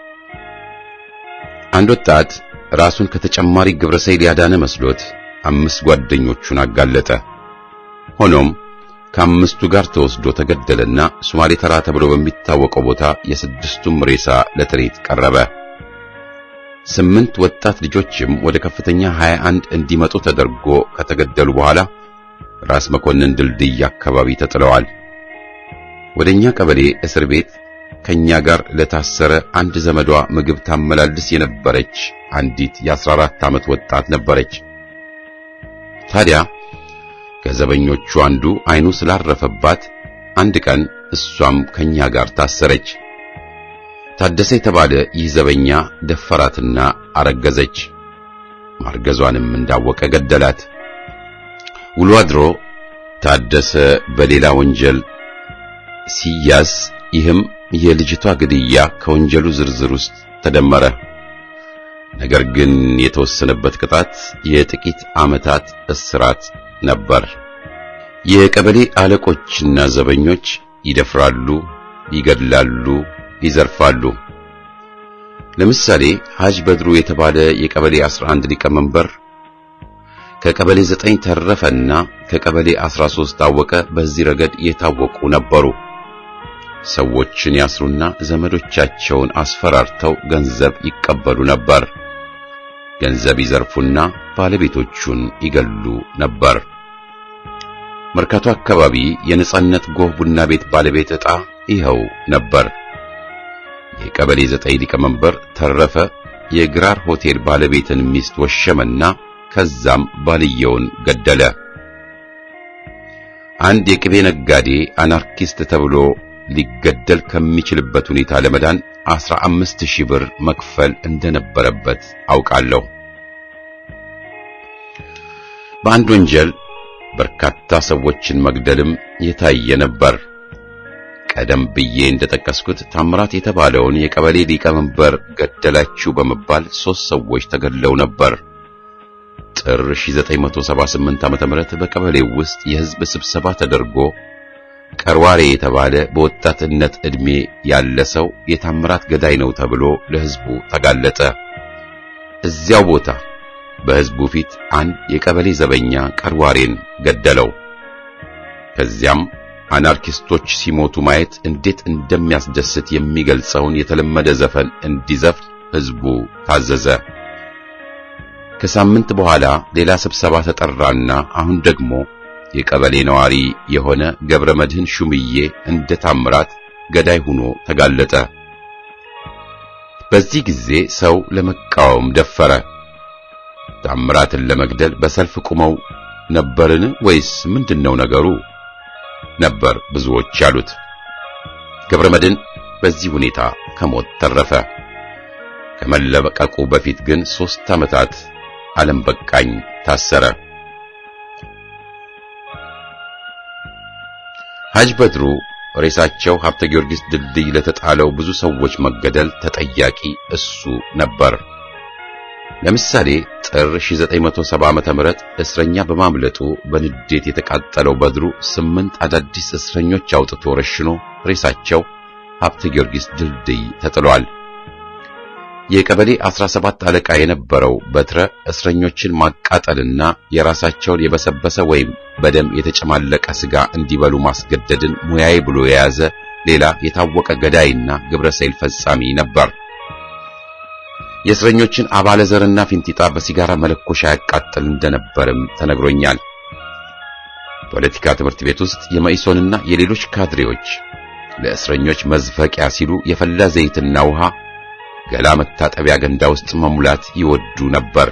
አንድ ወጣት ራሱን ከተጨማሪ ግብረ ሰይል ያዳነ መስሎት አምስት ጓደኞቹን አጋለጠ። ሆኖም ከአምስቱ ጋር ተወስዶ ተገደለና ሶማሌ ተራ ተብሎ በሚታወቀው ቦታ የስድስቱም ሬሳ ለትርኢት ቀረበ። ስምንት ወጣት ልጆችም ወደ ከፍተኛ 21 እንዲመጡ ተደርጎ ከተገደሉ በኋላ ራስ መኮንን ድልድይ አካባቢ ተጥለዋል። ወደኛ ቀበሌ እስር ቤት ከኛ ጋር ለታሰረ አንድ ዘመዷ ምግብ ታመላልስ የነበረች አንዲት የ14 ዓመት ወጣት ነበረች። ታዲያ ከዘበኞቹ አንዱ አይኑ ስላረፈባት አንድ ቀን እሷም ከኛ ጋር ታሰረች። ታደሰ የተባለ ይህ ዘበኛ ደፈራትና አረገዘች። ማርገዟንም እንዳወቀ ገደላት። ውሎ አድሮ ታደሰ በሌላ ወንጀል ሲያዝ፣ ይህም የልጅቷ ግድያ ከወንጀሉ ዝርዝር ውስጥ ተደመረ። ነገር ግን የተወሰነበት ቅጣት የጥቂት ዓመታት እስራት ነበር። የቀበሌ አለቆችና ዘበኞች ይደፍራሉ፣ ይገድላሉ፣ ይዘርፋሉ። ለምሳሌ ሐጅ በድሩ የተባለ የቀበሌ 11 ሊቀመንበር ከቀበሌ 9 ተረፈና ከቀበሌ 13 ታወቀ በዚህ ረገድ የታወቁ ነበሩ። ሰዎችን ያስሩና ዘመዶቻቸውን አስፈራርተው ገንዘብ ይቀበሉ ነበር። ገንዘብ ይዘርፉና ባለቤቶቹን ይገሉ ነበር። መርካቶ አካባቢ የነጻነት ጎህ ቡና ቤት ባለቤት ዕጣ ይኸው ነበር። የቀበሌ ዘጠኝ ሊቀመንበር ተረፈ የግራር ሆቴል ባለቤትን ሚስት ወሸመና ከዛም ባልየውን ገደለ። አንድ የቅቤ ነጋዴ አናርኪስት ተብሎ ሊገደል ከሚችልበት ሁኔታ ለመዳን አስራ አምስት ሺህ ብር መክፈል እንደነበረበት አውቃለሁ። በአንድ ወንጀል በርካታ ሰዎችን መግደልም የታየ ነበር። ቀደም ብዬ እንደጠቀስኩት ታምራት የተባለውን የቀበሌ ሊቀመንበር ገደላችሁ በመባል ሦስት ሰዎች ተገድለው ነበር። ጥር 1978 ዓ.ም በቀበሌው ውስጥ የሕዝብ ስብሰባ ተደርጎ ቀርዋሬ የተባለ በወጣትነት ዕድሜ ያለ ሰው የታምራት ገዳይ ነው ተብሎ ለሕዝቡ ተጋለጠ። እዚያው ቦታ በሕዝቡ ፊት አንድ የቀበሌ ዘበኛ ቀርዋሬን ገደለው። ከዚያም አናርኪስቶች ሲሞቱ ማየት እንዴት እንደሚያስደስት የሚገልጸውን የተለመደ ዘፈን እንዲዘፍን ሕዝቡ ታዘዘ። ከሳምንት በኋላ ሌላ ስብሰባ ተጠራና አሁን ደግሞ የቀበሌ ነዋሪ የሆነ ገብረ መድህን ሹምዬ እንደ ታምራት ገዳይ ሆኖ ተጋለጠ። በዚህ ጊዜ ሰው ለመቃወም ደፈረ። ታምራትን ለመግደል በሰልፍ ቁመው ነበርን ወይስ ምንድነው ነገሩ? ነበር ብዙዎች ያሉት። ገብረ መድኅን በዚህ ሁኔታ ከሞት ተረፈ። ከመለቀቁ በፊት ግን ሦስት ዓመታት ዓለም በቃኝ ታሰረ። ሐጅ በድሩ ሬሳቸው ሀብተ ጊዮርጊስ ድልድይ ለተጣለው ብዙ ሰዎች መገደል ተጠያቂ እሱ ነበር። ለምሳሌ ጥር 1970 ዓመተ ምህረት እስረኛ በማምለጡ በንዴት የተቃጠለው በድሩ ስምንት አዳዲስ እስረኞች አውጥቶ ረሽኖ ሬሳቸው ሀብተ ጊዮርጊስ ድልድይ ተጥሏል። የቀበሌ 17 አለቃ የነበረው በትረ እስረኞችን ማቃጠልና የራሳቸውን የበሰበሰ ወይም በደም የተጨማለቀ ስጋ እንዲበሉ ማስገደድን ሙያዬ ብሎ የያዘ ሌላ የታወቀ ገዳይና ግብረ ሰይል ፈጻሚ ነበር። የእስረኞችን አባለ ዘርና ፊንጢጣ በሲጋራ መለኮሻ ያቃጥል እንደነበርም ተነግሮኛል። ፖለቲካ ትምህርት ቤት ውስጥ የመኢሶንና የሌሎች ካድሬዎች ለእስረኞች መዝፈቂያ ሲሉ የፈላ ዘይትና ውሃ ገላ መታጠቢያ ገንዳ ውስጥ መሙላት ይወዱ ነበር።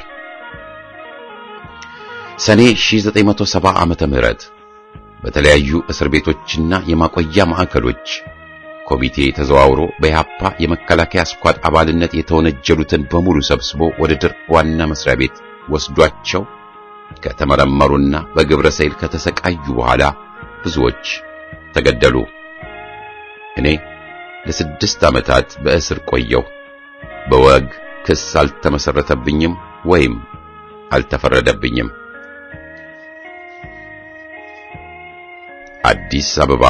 ሰኔ 1970 ዓመተ ምህረት በተለያዩ እስር ቤቶችና የማቆያ ማዕከሎች ኮሚቴ ተዘዋውሮ በኢህአፓ የመከላከያ ስኳድ አባልነት የተወነጀሉትን በሙሉ ሰብስቦ ወደ ደርግ ዋና መስሪያ ቤት ወስዷቸው ከተመረመሩና በግብረ ሰይል ከተሰቃዩ በኋላ ብዙዎች ተገደሉ። እኔ ለስድስት ዓመታት በእስር ቆየሁ። በወግ ክስ አልተመሰረተብኝም ወይም አልተፈረደብኝም። አዲስ አበባ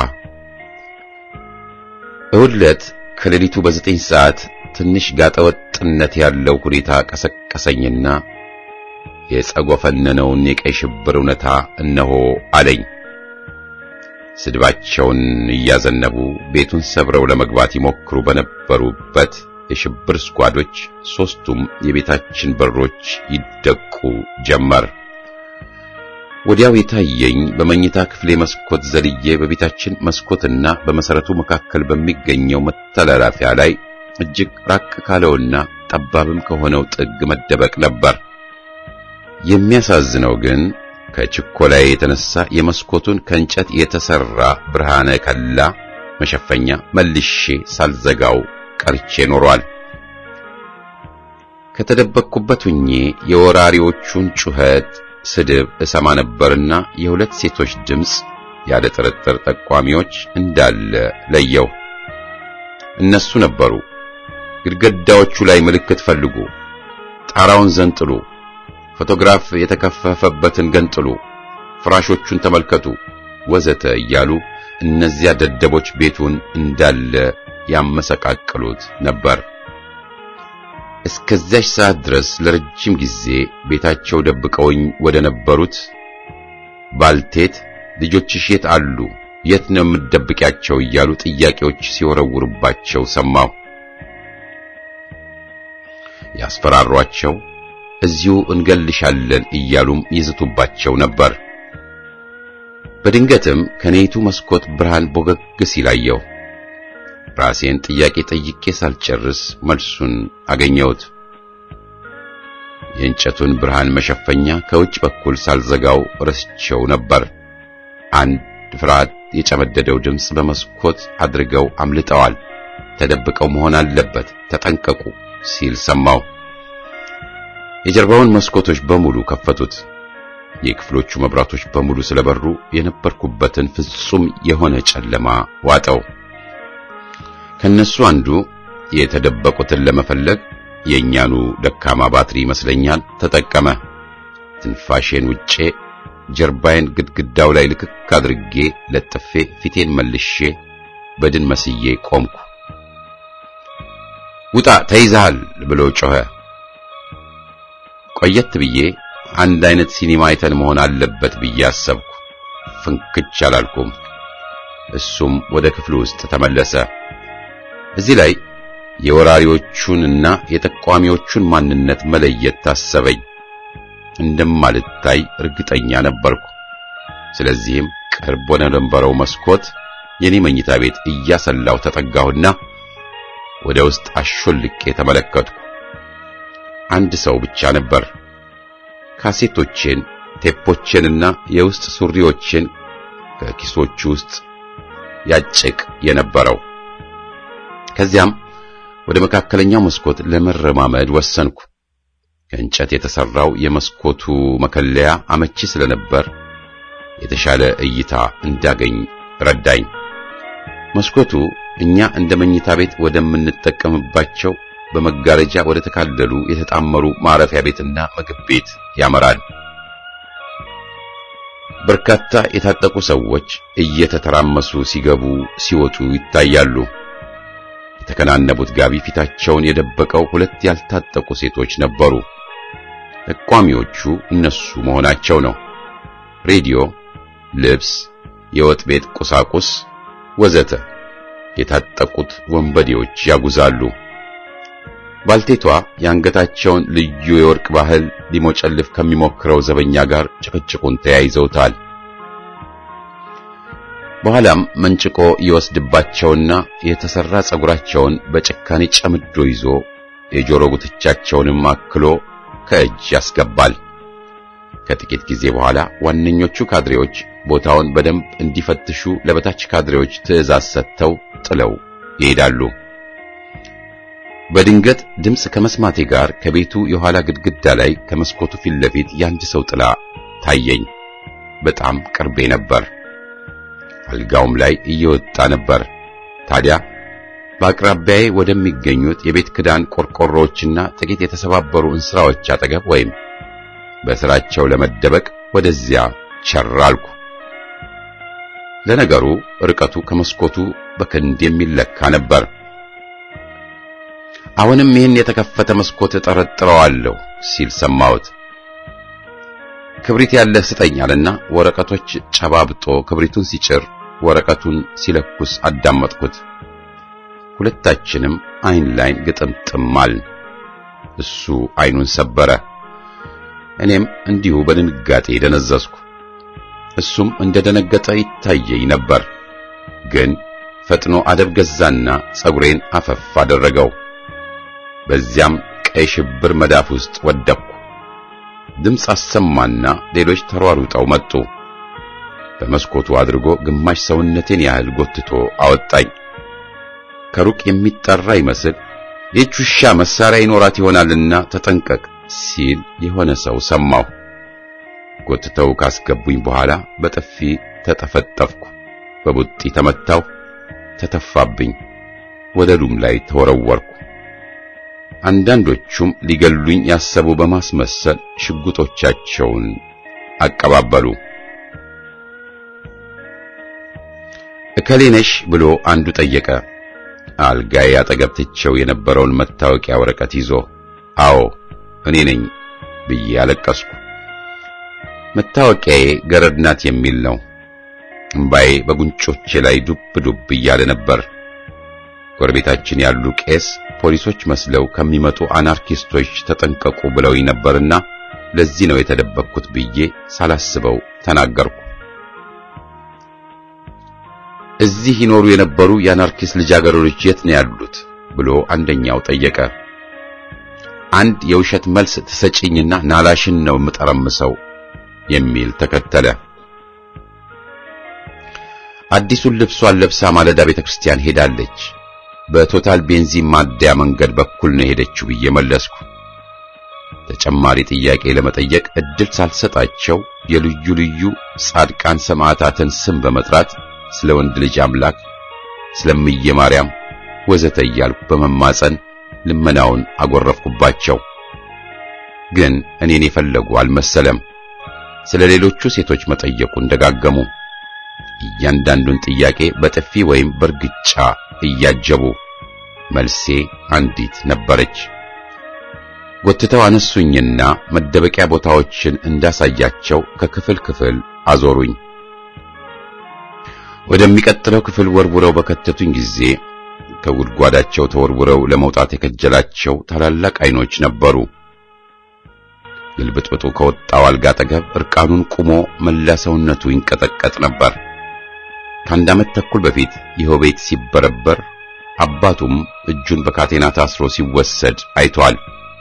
እሁድ ዕለት ከሌሊቱ በዘጠኝ ሰዓት ትንሽ ጋጠወጥነት ያለው ሁኔታ ቀሰቀሰኝና የጸጎፈነነውን የቀይ ሽብር እውነታ እነሆ አለኝ። ስድባቸውን እያዘነቡ ቤቱን ሰብረው ለመግባት ይሞክሩ በነበሩበት የሽብር ስኳዶች ሦስቱም የቤታችን በሮች ይደቁ ጀመር። ወዲያው የታየኝ በመኝታ ክፍሌ መስኮት ዘልዬ በቤታችን መስኮትና በመሰረቱ መካከል በሚገኘው መተላለፊያ ላይ እጅግ ራቅ ካለውና ጠባብም ከሆነው ጥግ መደበቅ ነበር። የሚያሳዝነው ግን ከችኮላዬ የተነሳ የመስኮቱን ከእንጨት የተሰራ ብርሃነ ከላ መሸፈኛ መልሼ ሳልዘጋው ቀርቼ ኖሯል። ከተደበቅኩበት ሁኜ የወራሪዎቹን ጩኸት ስድብ እሰማ ነበርና የሁለት ሴቶች ድምፅ ያለ ጥርጥር ጠቋሚዎች እንዳለ ለየው። እነሱ ነበሩ። ግድግዳዎቹ ላይ ምልክት ፈልጉ፣ ጣራውን ዘንጥሉ፣ ፎቶግራፍ የተከፈፈበትን ገንጥሉ፣ ፍራሾቹን ተመልከቱ፣ ወዘተ እያሉ እነዚያ ደደቦች ቤቱን እንዳለ ያመሰቃቅሉት ነበር። እስከዚያች ሰዓት ድረስ ለረጅም ጊዜ ቤታቸው ደብቀውኝ ወደ ነበሩት ባልቴት ልጆችሽ የት አሉ? የት ነው የምትደብቂያቸው? እያሉ ጥያቄዎች ሲወረውሩባቸው ሰማሁ። ያስፈራሯቸው፣ እዚሁ እንገልሻለን እያሉም ይዝቱባቸው ነበር። በድንገትም ከኔቱ መስኮት ብርሃን ቦገግ ሲላየው ራሴን ጥያቄ ጠይቄ ሳልጨርስ መልሱን አገኘሁት። የእንጨቱን ብርሃን መሸፈኛ ከውጭ በኩል ሳልዘጋው ረስቸው ነበር። አንድ ፍርሃት የጨመደደው ድምፅ በመስኮት አድርገው አምልጠዋል፣ ተደብቀው መሆን አለበት፣ ተጠንቀቁ ሲል ሰማሁ። የጀርባውን መስኮቶች በሙሉ ከፈቱት። የክፍሎቹ መብራቶች በሙሉ ስለበሩ የነበርኩበትን ፍጹም የሆነ ጨለማ ዋጠው። ከነሱ አንዱ የተደበቁትን ለመፈለግ የእኛኑ ደካማ ባትሪ ይመስለኛል ተጠቀመ። ትንፋሼን ውጬ ጀርባዬን ግድግዳው ላይ ልክክ አድርጌ ለጥፌ ፊቴን መልሼ በድን መስዬ ቆምኩ። ውጣ ተይዘሃል ብሎ ጮኸ። ቆየት ብዬ አንድ አይነት ሲኒማ አይተን መሆን አለበት ብዬ አሰብኩ። ፍንክች አላልኩም። እሱም ወደ ክፍሉ ውስጥ ተመለሰ። እዚህ ላይ የወራሪዎቹንና የጠቋሚዎቹን ማንነት መለየት ታሰበኝ። እንደማልታይ እርግጠኛ ነበርኩ። ስለዚህም ቅርብ ወደ ነበረው መስኮት የኔ መኝታ ቤት እያሰላው ተጠጋሁና ወደ ውስጥ አሾልቄ ተመለከትኩ። አንድ ሰው ብቻ ነበር። ካሴቶቼን፣ ቴፖቼንና የውስጥ ሱሪዎቼን ከኪሶቹ ውስጥ ያጭቅ የነበረው። ከዚያም ወደ መካከለኛው መስኮት ለመረማመድ ወሰንኩ። ከእንጨት የተሰራው የመስኮቱ መከለያ አመቺ ስለነበር የተሻለ እይታ እንዳገኝ ረዳኝ። መስኮቱ እኛ እንደ መኝታ ቤት ወደምንጠቀምባቸው በመጋረጃ ወደ ተካለሉ የተጣመሩ ማረፊያ ቤትና ምግብ ቤት ያመራል። በርካታ የታጠቁ ሰዎች እየተተራመሱ ሲገቡ ሲወጡ ይታያሉ። የተከናነቡት ጋቢ ፊታቸውን የደበቀው ሁለት ያልታጠቁ ሴቶች ነበሩ። ጠቋሚዎቹ እነሱ መሆናቸው ነው። ሬዲዮ፣ ልብስ፣ የወጥ ቤት ቁሳቁስ ወዘተ የታጠቁት ወንበዴዎች ያጉዛሉ። ባልቴቷ የአንገታቸውን ልዩ የወርቅ ባህል ሊሞጨልፍ ከሚሞክረው ዘበኛ ጋር ጭቅጭቁን ተያይዘውታል። በኋላም መንጭቆ ይወስድባቸውና የተሰራ ጸጉራቸውን በጭካኔ ጨምዶ ይዞ የጆሮ ጉትቻቸውንም አክሎ ከእጅ ያስገባል። ከጥቂት ጊዜ በኋላ ዋነኞቹ ካድሬዎች ቦታውን በደንብ እንዲፈትሹ ለበታች ካድሬዎች ትዕዛዝ ሰጥተው ጥለው ይሄዳሉ። በድንገት ድምፅ ከመስማቴ ጋር ከቤቱ የኋላ ግድግዳ ላይ ከመስኮቱ ፊት ለፊት የአንድ ሰው ጥላ ታየኝ። በጣም ቅርቤ ነበር። አልጋውም ላይ እየወጣ ነበር። ታዲያ በአቅራቢያዬ ወደሚገኙት የቤት ክዳን ቆርቆሮዎችና ጥቂት የተሰባበሩ እንስራዎች አጠገብ ወይም በስራቸው ለመደበቅ ወደዚያ ቸራልኩ። ለነገሩ ርቀቱ ከመስኮቱ በክንድ የሚለካ ነበር። አሁንም ይህን የተከፈተ መስኮት እጠረጥረዋለሁ ሲል ሰማሁት። ክብሪት ያለህ ስጠኝ አለና ወረቀቶች ጨባብጦ ክብሪቱን ሲጭር ወረቀቱን ሲለኩስ አዳመጥኩት። ሁለታችንም አይን ላይን ግጥምጥም አልን። እሱ አይኑን ሰበረ፣ እኔም እንዲሁ በድንጋጤ ደነዘዝኩ። እሱም እንደደነገጠ ይታየኝ ነበር፣ ግን ፈጥኖ አደብ ገዛና ጸጉሬን አፈፍ አደረገው። በዚያም ቀይ ሽብር መዳፍ ውስጥ ወደቅኩ። ድምፅ አሰማና ሌሎች ተሯሩጠው መጡ። በመስኮቱ አድርጎ ግማሽ ሰውነቴን ያህል ጎትቶ አወጣኝ። ከሩቅ የሚጠራ ይመስል ይህች ውሻ መሳሪያ ይኖራት ይሆናልና ተጠንቀቅ ሲል የሆነ ሰው ሰማሁ። ጎትተው ካስገቡኝ በኋላ በጥፊ ተጠፈጠፍኩ፣ በቡጢ ተመታሁ፣ ተተፋብኝ፣ ወለሉም ላይ ተወረወርኩ። አንዳንዶቹም ሊገሉኝ ያሰቡ በማስመሰል ሽጉጦቻቸውን አቀባበሉ። እከሌ ነሽ ብሎ አንዱ ጠየቀ። አልጋዬ አጠገብ ትቼው የነበረውን መታወቂያ ወረቀት ይዞ አዎ እኔ ነኝ ብዬ አለቀስኩ። መታወቂያዬ ገረድ ናት የሚል ነው። እምባዬ በጉንጮቼ ላይ ዱብ ዱብ እያለ ነበር። ጎረቤታችን ያሉ ቄስ ፖሊሶች መስለው ከሚመጡ አናርኪስቶች ተጠንቀቁ ብለውኝ ነበርና ለዚህ ነው የተደበቅኩት ብዬ ሳላስበው ተናገርኩ። እዚህ ይኖሩ የነበሩ የአናርኪስት ልጃገረዶች የት ነው ያሉት ብሎ አንደኛው ጠየቀ። አንድ የውሸት መልስ ትሰጪኝና ናላሽን ነው የምጠረምሰው የሚል ተከተለ። አዲሱን ልብሷን ለብሳ ማለዳ ቤተክርስቲያን ሄዳለች። በቶታል ቤንዚን ማደያ መንገድ በኩል ነው የሄደችው ብዬ መለስኩ። ተጨማሪ ጥያቄ ለመጠየቅ እድል ሳልሰጣቸው የልዩ ልዩ ጻድቃን ሰማዕታትን ስም በመጥራት ስለ ወንድ ልጅ አምላክ፣ ስለምየ ማርያም ወዘተ እያልኩ በመማፀን ልመናውን አጎረፍኩባቸው። ግን እኔን የፈለጉ አልመሰለም። ስለ ሌሎቹ ሴቶች መጠየቁን ደጋገሙ። እያንዳንዱን ጥያቄ በጥፊ ወይም በርግጫ እያጀቡ መልሴ አንዲት ነበረች። ጎትተው አነሱኝና መደበቂያ ቦታዎችን እንዳሳያቸው ከክፍል ክፍል አዞሩኝ። ወደሚቀጥለው ክፍል ወርውረው በከተቱኝ ጊዜ ከጉድጓዳቸው ተወርውረው ለመውጣት የከጀላቸው ታላላቅ አይኖች ነበሩ። ግልብጥብጡ ከወጣው አልጋ አጠገብ እርቃኑን ቁሞ መላ ሰውነቱ ይንቀጠቀጥ ነበር። ከአንድ ዓመት ተኩል በፊት ይኸው ቤት ሲበረበር አባቱም እጁን በካቴና ታስሮ ሲወሰድ አይቷል።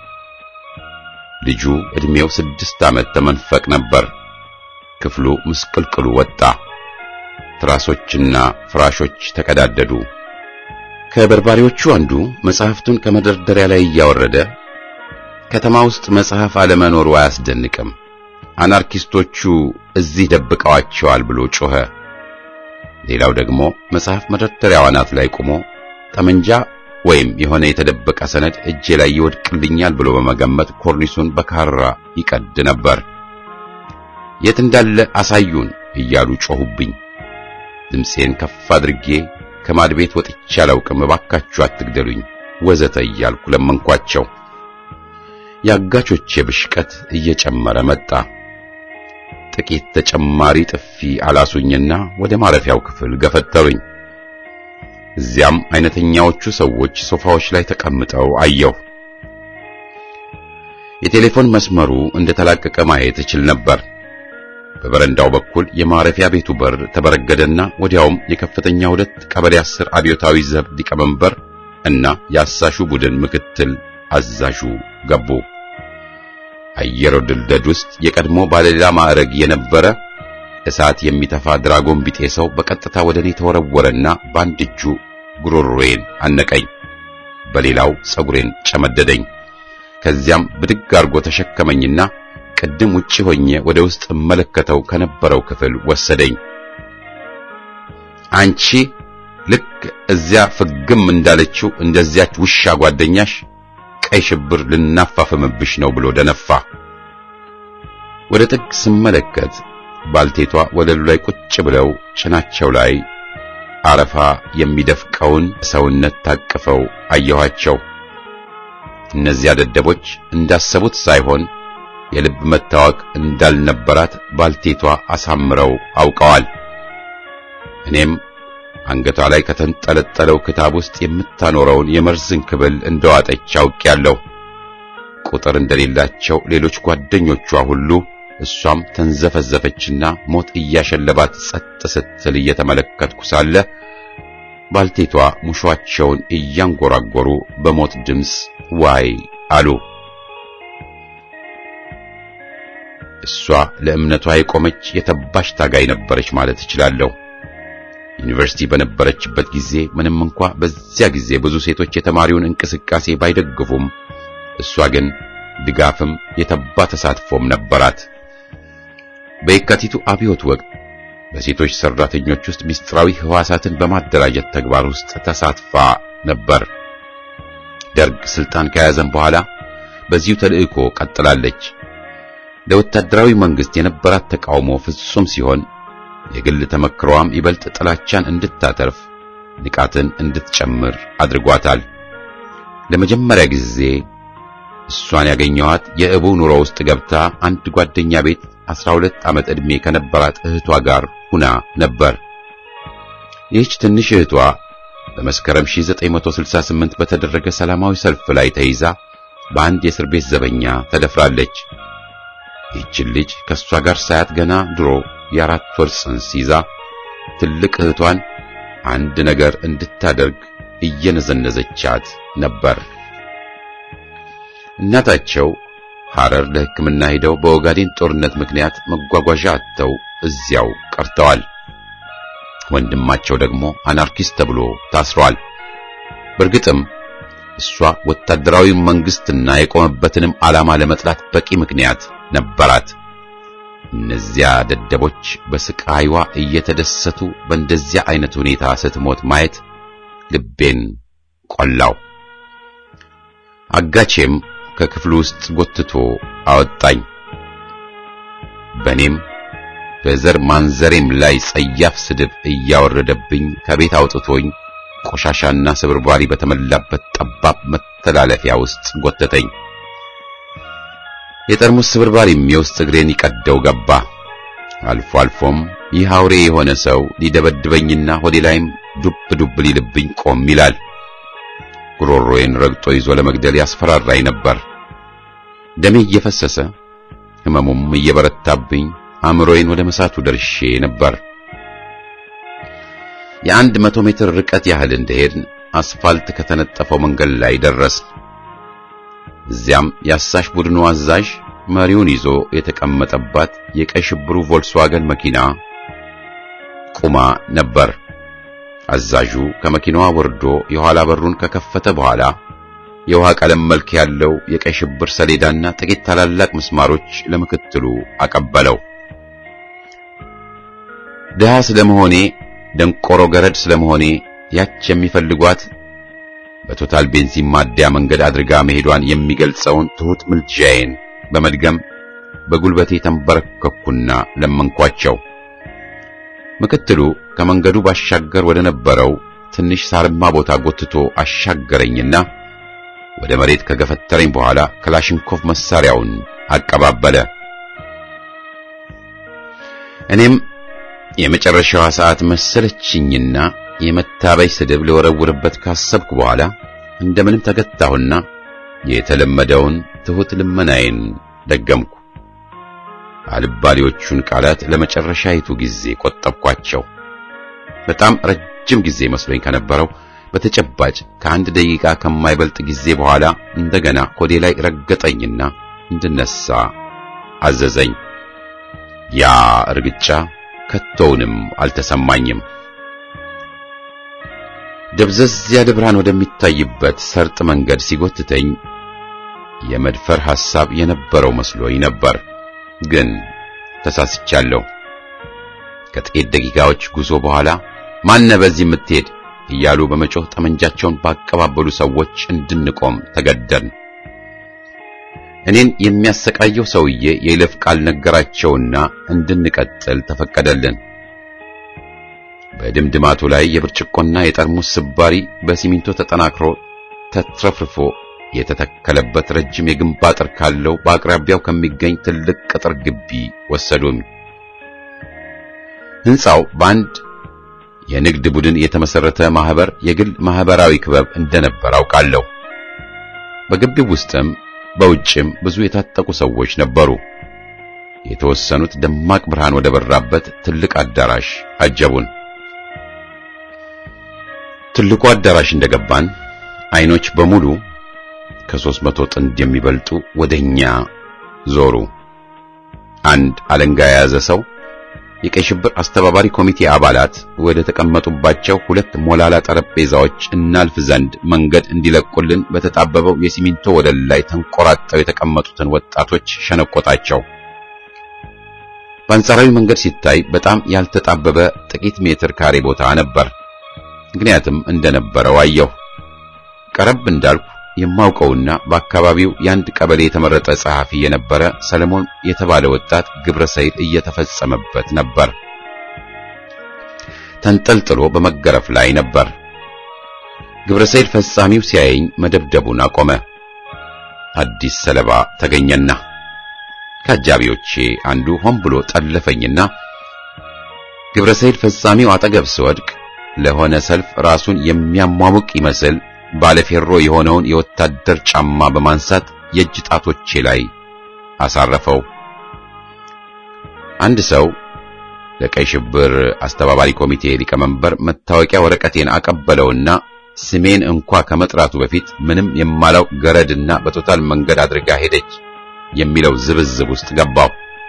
ልጁ ዕድሜው ስድስት ዓመት ተመንፈቅ ነበር። ክፍሉ ምስቅልቅሉ ወጣ። ትራሶችና ፍራሾች ተቀዳደዱ። ከበርባሪዎቹ አንዱ መጽሐፍቱን ከመደርደሪያ ላይ እያወረደ ከተማ ውስጥ መጽሐፍ አለመኖሩ አያስደንቅም፣ አናርኪስቶቹ እዚህ ደብቀዋቸዋል ብሎ ጮኸ። ሌላው ደግሞ መጽሐፍ መደርደሪያው አናት ላይ ቆሞ ጠመንጃ ወይም የሆነ የተደበቀ ሰነድ እጄ ላይ ይወድቅልኛል ብሎ በመገመት ኮርኒሱን በካራ ይቀድ ነበር። የት እንዳለ አሳዩን እያሉ ጮሁብኝ። ድምፄን ከፍ አድርጌ ከማድ ቤት ወጥቼ አላውቅም፣ እባካችሁ አትግደሉኝ ወዘተ እያልኩ ለመንኳቸው። የአጋቾቼ ብሽቀት እየጨመረ መጣ። ጥቂት ተጨማሪ ጥፊ አላሱኝና ወደ ማረፊያው ክፍል ገፈተሩኝ። እዚያም አይነተኛዎቹ ሰዎች ሶፋዎች ላይ ተቀምጠው አየሁ። የቴሌፎን መስመሩ እንደተላቀቀ ማየት እችል ነበር። በበረንዳው በኩል የማረፊያ ቤቱ በር ተበረገደና ወዲያውም የከፍተኛ ሁለት ቀበሌ አስር አብዮታዊ ዘብ ሊቀመንበር እና የአሳሹ ቡድን ምክትል አዛዡ ገቡ። አየር ወለድ ውስጥ የቀድሞ ባለሌላ ማዕረግ የነበረ እሳት የሚተፋ ድራጎን ቢጤ ሰው በቀጥታ ወደ እኔ ተወረወረና በአንድ እጁ ጉሮሮዬን አነቀኝ፣ በሌላው ጸጉሬን ጨመደደኝ። ከዚያም ብድግ አርጎ ተሸከመኝና ቅድም ውጪ ሆኜ ወደ ውስጥ እመለከተው ከነበረው ክፍል ወሰደኝ። አንቺ ልክ እዚያ ፍግም እንዳለችው እንደዚያች ውሻ ጓደኛሽ ቀይ ሽብር ልናፋፍምብሽ ነው ብሎ ደነፋ። ወደ ጥግ ስመለከት ባልቴቷ ወለሉ ላይ ቁጭ ብለው ጭናቸው ላይ አረፋ የሚደፍቀውን ሰውነት ታቅፈው አየኋቸው። እነዚያ ደደቦች እንዳሰቡት ሳይሆን የልብ መታወቅ እንዳልነበራት ባልቴቷ አሳምረው አውቀዋል። እኔም አንገቷ ላይ ከተንጠለጠለው ክታብ ውስጥ የምታኖረውን የመርዝን ክብል እንደዋጠች አውቄያለሁ። ቁጥር እንደሌላቸው ሌሎች ጓደኞቿ ሁሉ እሷም ተንዘፈዘፈችና ሞት እያሸለባት ጸጥ ስትል እየተመለከትኩ ሳለ ባልቴቷ ሙሿቸውን እያንጎራጎሩ በሞት ድምፅ ዋይ አሉ። እሷ ለእምነቷ የቆመች የተባሽ ታጋይ ነበረች ማለት እችላለሁ። ዩኒቨርሲቲ በነበረችበት ጊዜ ምንም እንኳ በዚያ ጊዜ ብዙ ሴቶች የተማሪውን እንቅስቃሴ ባይደግፉም እሷ ግን ድጋፍም የተባ ተሳትፎም ነበራት። በየካቲቱ አብዮት ወቅት በሴቶች ሰራተኞች ውስጥ ምስጢራዊ ህዋሳትን በማደራጀት ተግባር ውስጥ ተሳትፋ ነበር። ደርግ ስልጣን ከያዘም በኋላ በዚሁ ተልእኮ ቀጥላለች። ለወታደራዊ መንግስት የነበራት ተቃውሞ ፍጹም ሲሆን የግል ተመክሮዋም ይበልጥ ጥላቻን እንድታተርፍ ንቃትን እንድትጨምር አድርጓታል። ለመጀመሪያ ጊዜ እሷን ያገኘኋት የእቡ ኑሮ ውስጥ ገብታ አንድ ጓደኛ ቤት 12 ዓመት ዕድሜ ከነበራት እህቷ ጋር ሁና ነበር። ይህች ትንሽ እህቷ በመስከረም 1968 በተደረገ ሰላማዊ ሰልፍ ላይ ተይዛ በአንድ የእስር ቤት ዘበኛ ተደፍራለች። ይህችን ልጅ ከእሷ ጋር ሳያት ገና ድሮ የአራት ወር ጽንስ ይዛ ትልቅ እህቷን አንድ ነገር እንድታደርግ እየነዘነዘቻት ነበር። እናታቸው ሐረር ለሕክምና ሄደው በኦጋዴን ጦርነት ምክንያት መጓጓዣ አጥተው እዚያው ቀርተዋል። ወንድማቸው ደግሞ አናርኪስት ተብሎ ታስሯል። በእርግጥም እሷ ወታደራዊ መንግስትና የቆመበትንም ዓላማ ለመጥላት በቂ ምክንያት ነበራት። እነዚያ ደደቦች በስቃይዋ እየተደሰቱ በእንደዚያ አይነት ሁኔታ ስትሞት ማየት ልቤን ቆላው። አጋቼም ከክፍሉ ውስጥ ጎትቶ አወጣኝ። በኔም በዘር ማንዘሬም ላይ ጸያፍ ስድብ እያወረደብኝ ከቤት አውጥቶኝ ቆሻሻና ስብርባሪ በተመላበት ጠባብ መተላለፊያ ውስጥ ጎተተኝ። የጠርሙስ ስብርባሪም የውስጥ እግሬን ይቀደው ገባ። አልፎ አልፎም ይህ አውሬ የሆነ ሰው ሊደበድበኝና ሆዴ ላይም ዱብ ዱብ ሊልብኝ ቆም ይላል። ጉሮሮዬን ረግጦ ይዞ ለመግደል ያስፈራራኝ ነበር። ደሜ እየፈሰሰ ሕመሙም እየበረታብኝ አእምሮዬን ወደ መሳቱ ደርሼ ነበር። የአንድ መቶ ሜትር ርቀት ያህል እንደሄድን አስፋልት ከተነጠፈው መንገድ ላይ ደረስ። እዚያም የአሳሽ ቡድኑ አዛዥ መሪውን ይዞ የተቀመጠባት የቀይ ሽብሩ ቮልስዋገን መኪና ቁማ ነበር። አዛዡ ከመኪናዋ ወርዶ የኋላ በሩን ከከፈተ በኋላ የውሃ ቀለም መልክ ያለው የቀይ ሽብር ሰሌዳና ጥቂት ታላላቅ ምስማሮች ለምክትሉ አቀበለው። ድሃ ስለመሆኔ ደንቆሮ ገረድ ስለመሆኔ ያች የሚፈልጓት በቶታል ቤንዚን ማደያ መንገድ አድርጋ መሄዷን የሚገልጸውን ትሑት ምልጃዬን በመድገም በጉልበቴ ተንበረከኩና ለመንኳቸው። ምክትሉ ከመንገዱ ባሻገር ወደ ነበረው ትንሽ ሳርማ ቦታ ጎትቶ አሻገረኝና ወደ መሬት ከገፈተረኝ በኋላ ክላሽንኮቭ መሳሪያውን አቀባበለ። እኔም የመጨረሻዋ ሰዓት መሰለችኝና የመታበይ ስድብ ልወረውርበት ካሰብኩ በኋላ እንደምንም ተገታሁና የተለመደውን ትሑት ልመናዬን ደገምኩ። አልባሌዎቹን ቃላት ለመጨረሻይቱ ጊዜ ቆጠብኳቸው። በጣም ረጅም ጊዜ መስሎኝ ከነበረው በተጨባጭ ከአንድ ደቂቃ ከማይበልጥ ጊዜ በኋላ እንደገና ሆዴ ላይ ረገጠኝና እንድነሳ አዘዘኝ። ያ እርግጫ ከቶውንም አልተሰማኝም። ደብዘዝ ያለ ብርሃን ወደሚታይበት ሰርጥ መንገድ ሲጎትተኝ የመድፈር ሐሳብ የነበረው መስሎኝ ነበር፣ ግን ተሳስቻለሁ። ከጥቂት ደቂቃዎች ጉዞ በኋላ ማነ በዚህ የምትሄድ እያሉ በመጮህ ጠመንጃቸውን ባቀባበሉ ሰዎች እንድንቆም ተገደድን። እኔን የሚያሰቃየው ሰውዬ የይለፍ ቃል ነገራቸውና እንድንቀጥል ተፈቀደልን። በድምድማቱ ላይ የብርጭቆና የጠርሙስ ስባሪ በሲሚንቶ ተጠናክሮ ተትረፍርፎ የተተከለበት ረጅም የግንብ አጥር ካለው በአቅራቢያው ከሚገኝ ትልቅ ቅጥር ግቢ ወሰዱን። ሕንጻው በአንድ የንግድ ቡድን የተመሰረተ ማህበር የግል ማህበራዊ ክበብ እንደነበር አውቃለሁ። በግቢው ውስጥም በውጭም ብዙ የታጠቁ ሰዎች ነበሩ። የተወሰኑት ደማቅ ብርሃን ወደ በራበት ትልቅ አዳራሽ አጀቡን። ትልቁ አዳራሽ እንደገባን አይኖች በሙሉ ከሦስት መቶ ጥንድ የሚበልጡ ወደኛ ዞሩ። አንድ አለንጋ የያዘ ሰው የቀይ ሽብር አስተባባሪ ኮሚቴ አባላት ወደ ተቀመጡባቸው ሁለት ሞላላ ጠረጴዛዎች እናልፍ ዘንድ መንገድ እንዲለቁልን በተጣበበው የሲሚንቶ ወለል ላይ ተንቆራጠው የተቀመጡትን ወጣቶች ሸነቆጣቸው። በአንጻራዊ መንገድ ሲታይ በጣም ያልተጣበበ ጥቂት ሜትር ካሬ ቦታ ነበር። ምክንያትም እንደነበረው አየሁ። ቀረብ እንዳልኩ የማውቀውና በአካባቢው የአንድ ቀበሌ የተመረጠ ጸሐፊ የነበረ ሰለሞን የተባለ ወጣት ግብረ ሰይል እየተፈጸመበት ነበር። ተንጠልጥሎ በመገረፍ ላይ ነበር። ግብረ ሰይል ፈጻሚው ሲያየኝ መደብደቡን አቆመ። አዲስ ሰለባ ተገኘና ከአጃቢዎቼ አንዱ ሆን ብሎ ጠለፈኝና ግብረ ሰይል ፈጻሚው አጠገብ ስወድቅ ለሆነ ሰልፍ ራሱን የሚያሟሙቅ ይመስል ባለፌሮ የሆነውን የወታደር ጫማ በማንሳት የእጅ ጣቶቼ ላይ አሳረፈው። አንድ ሰው ለቀይ ሽብር አስተባባሪ ኮሚቴ ሊቀመንበር መታወቂያ ወረቀቴን አቀበለውና ስሜን እንኳ ከመጥራቱ በፊት ምንም የማላውቅ ገረድና በቶታል መንገድ አድርጋ ሄደች የሚለው ዝብዝብ ውስጥ ገባው።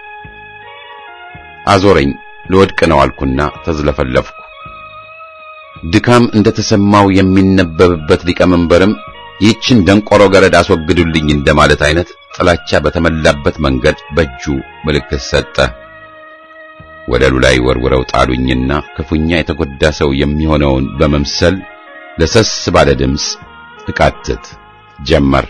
አዞረኝ። ልወድቅ ነው አልኩና ተዝለፈለፍኩ። ድካም እንደተሰማው የሚነበብበት ሊቀመንበርም ይህችን ደንቆሮ ገረድ አስወግዱልኝ እንደማለት አይነት ጥላቻ በተመላበት መንገድ በእጁ ምልክት ሰጠ። ወለሉ ላይ ወርውረው ጣሉኝና ክፉኛ የተጎዳ ሰው የሚሆነውን በመምሰል ለሰስ ባለ ድምፅ እቃትት ጀመር።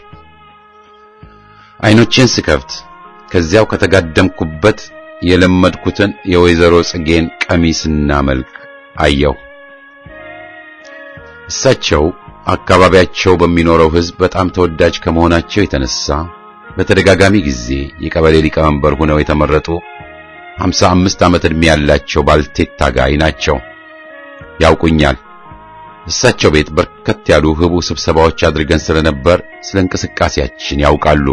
አይኖቼን ስከፍት ከዚያው ከተጋደምኩበት የለመድኩትን የወይዘሮ ጽጌን ቀሚስና መልክ አየሁ። እሳቸው አካባቢያቸው በሚኖረው ሕዝብ በጣም ተወዳጅ ከመሆናቸው የተነሳ በተደጋጋሚ ጊዜ የቀበሌ ሊቀመንበር ሆነው የተመረጡ ሀምሳ አምስት ዓመት ዕድሜ ያላቸው ባልቴት ታጋይ ናቸው። ያውቁኛል። እሳቸው ቤት በርከት ያሉ ህቡ ስብሰባዎች አድርገን ስለነበር ስለ እንቅስቃሴያችን ያውቃሉ።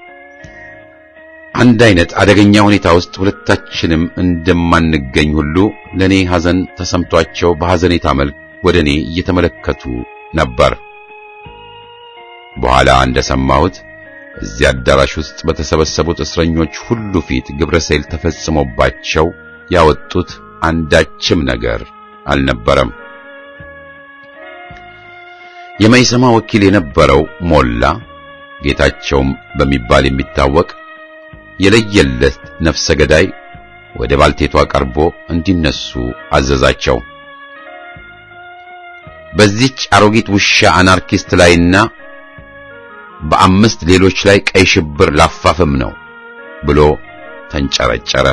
አንድ አይነት አደገኛ ሁኔታ ውስጥ ሁለታችንም እንደማንገኝ ሁሉ ለኔ ሐዘን ተሰምቷቸው በሐዘኔታ መልክ ወደ እኔ እየተመለከቱ ነበር። በኋላ እንደሰማሁት እዚያ አዳራሽ ውስጥ በተሰበሰቡት እስረኞች ሁሉ ፊት ግብረ ሰይል ተፈጽሞባቸው ያወጡት አንዳችም ነገር አልነበረም። የመይሰማ ወኪል የነበረው ሞላ ጌታቸውም በሚባል የሚታወቅ የለየለት ነፍሰ ገዳይ ወደ ባልቴቷ ቀርቦ እንዲነሱ አዘዛቸው። በዚች አሮጊት ውሻ አናርኪስት ላይና በአምስት ሌሎች ላይ ቀይ ሽብር ላፋፍም ነው ብሎ ተንጨረጨረ።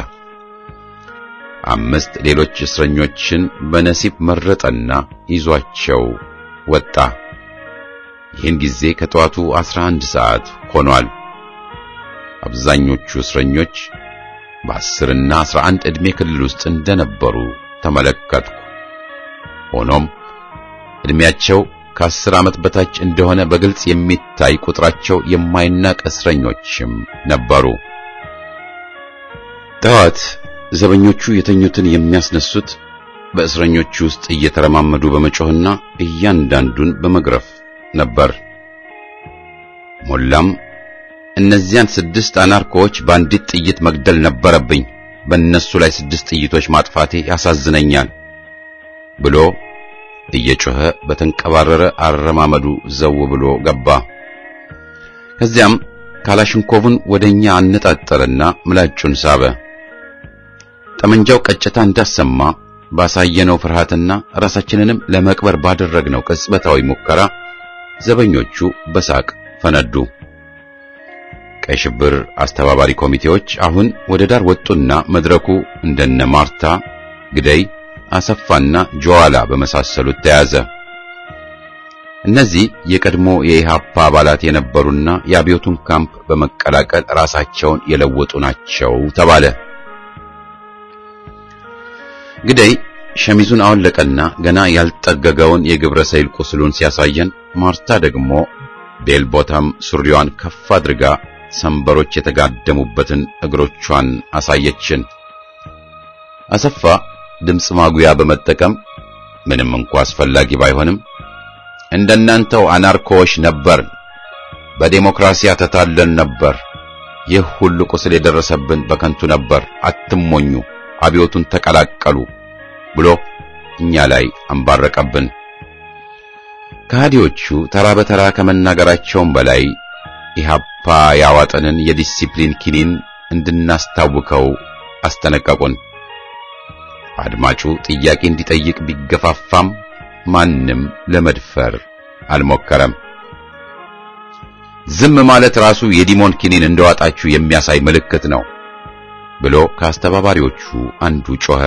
አምስት ሌሎች እስረኞችን በነሲብ መረጠና ይዟቸው ወጣ። ይህን ጊዜ ከጠዋቱ 11 ሰዓት ሆኗል። አብዛኞቹ እስረኞች በአስርና አስራ አንድ ዕድሜ ክልል ውስጥ እንደነበሩ ተመለከትኩ። ሆኖም ዕድሜያቸው ከአስር ዓመት በታች እንደሆነ በግልጽ የሚታይ ቁጥራቸው የማይናቅ እስረኞችም ነበሩ። ጠዋት ዘበኞቹ የተኙትን የሚያስነሱት በእስረኞቹ ውስጥ እየተረማመዱ በመጮህና እያንዳንዱን በመግረፍ ነበር። ሞላም እነዚያን ስድስት አናርኮዎች በአንዲት ጥይት መግደል ነበረብኝ፣ በእነሱ ላይ ስድስት ጥይቶች ማጥፋቴ ያሳዝነኛል ብሎ እየጮኸ በተንቀባረረ አረማመዱ ዘው ብሎ ገባ። ከዚያም ካላሽንኮቭን ወደኛ አነጣጠረና ምላጩን ሳበ። ጠመንጃው ቀጭታ እንዳሰማ ባሳየነው ፍርሃትና ራሳችንንም ለመቅበር ባደረግነው ቅጽበታዊ ሙከራ ዘበኞቹ በሳቅ ፈነዱ። ቀይ ሽብር አስተባባሪ ኮሚቴዎች አሁን ወደ ዳር ወጡና መድረኩ እንደነ ማርታ ግደይ፣ አሰፋና ጆዋላ በመሳሰሉት ተያዘ። እነዚህ የቀድሞ የኢሃፓ አባላት የነበሩና የአብዮቱን ካምፕ በመቀላቀል ራሳቸውን የለወጡ ናቸው ተባለ። ግደይ ሸሚዙን አወለቀና ገና ያልጠገገውን የግብረ ሰይል ቁስሉን ሲያሳየን፣ ማርታ ደግሞ ቤል ቦታም ሱሪዋን ከፍ አድርጋ ሰንበሮች የተጋደሙበትን እግሮቿን አሳየችን። አሰፋ ድምፅ ማጉያ በመጠቀም ምንም እንኳ አስፈላጊ ባይሆንም እንደናንተው አናርኮዎች ነበር፣ በዴሞክራሲያ ተታለን ነበር፣ ይህ ሁሉ ቁስል የደረሰብን በከንቱ ነበር፣ አትሞኙ፣ አብዮቱን ተቀላቀሉ ብሎ እኛ ላይ አንባረቀብን። ከሃዲዎቹ ተራ በተራ ከመናገራቸውም በላይ ኢህአፓ ያዋጠንን የዲሲፕሊን ኪኒን እንድናስታውከው አስጠነቀቁን። አድማጩ ጥያቄ እንዲጠይቅ ቢገፋፋም ማንም ለመድፈር አልሞከረም። ዝም ማለት ራሱ የዲሞን ኪኒን እንደዋጣችሁ የሚያሳይ ምልክት ነው ብሎ ከአስተባባሪዎቹ አንዱ ጮኸ።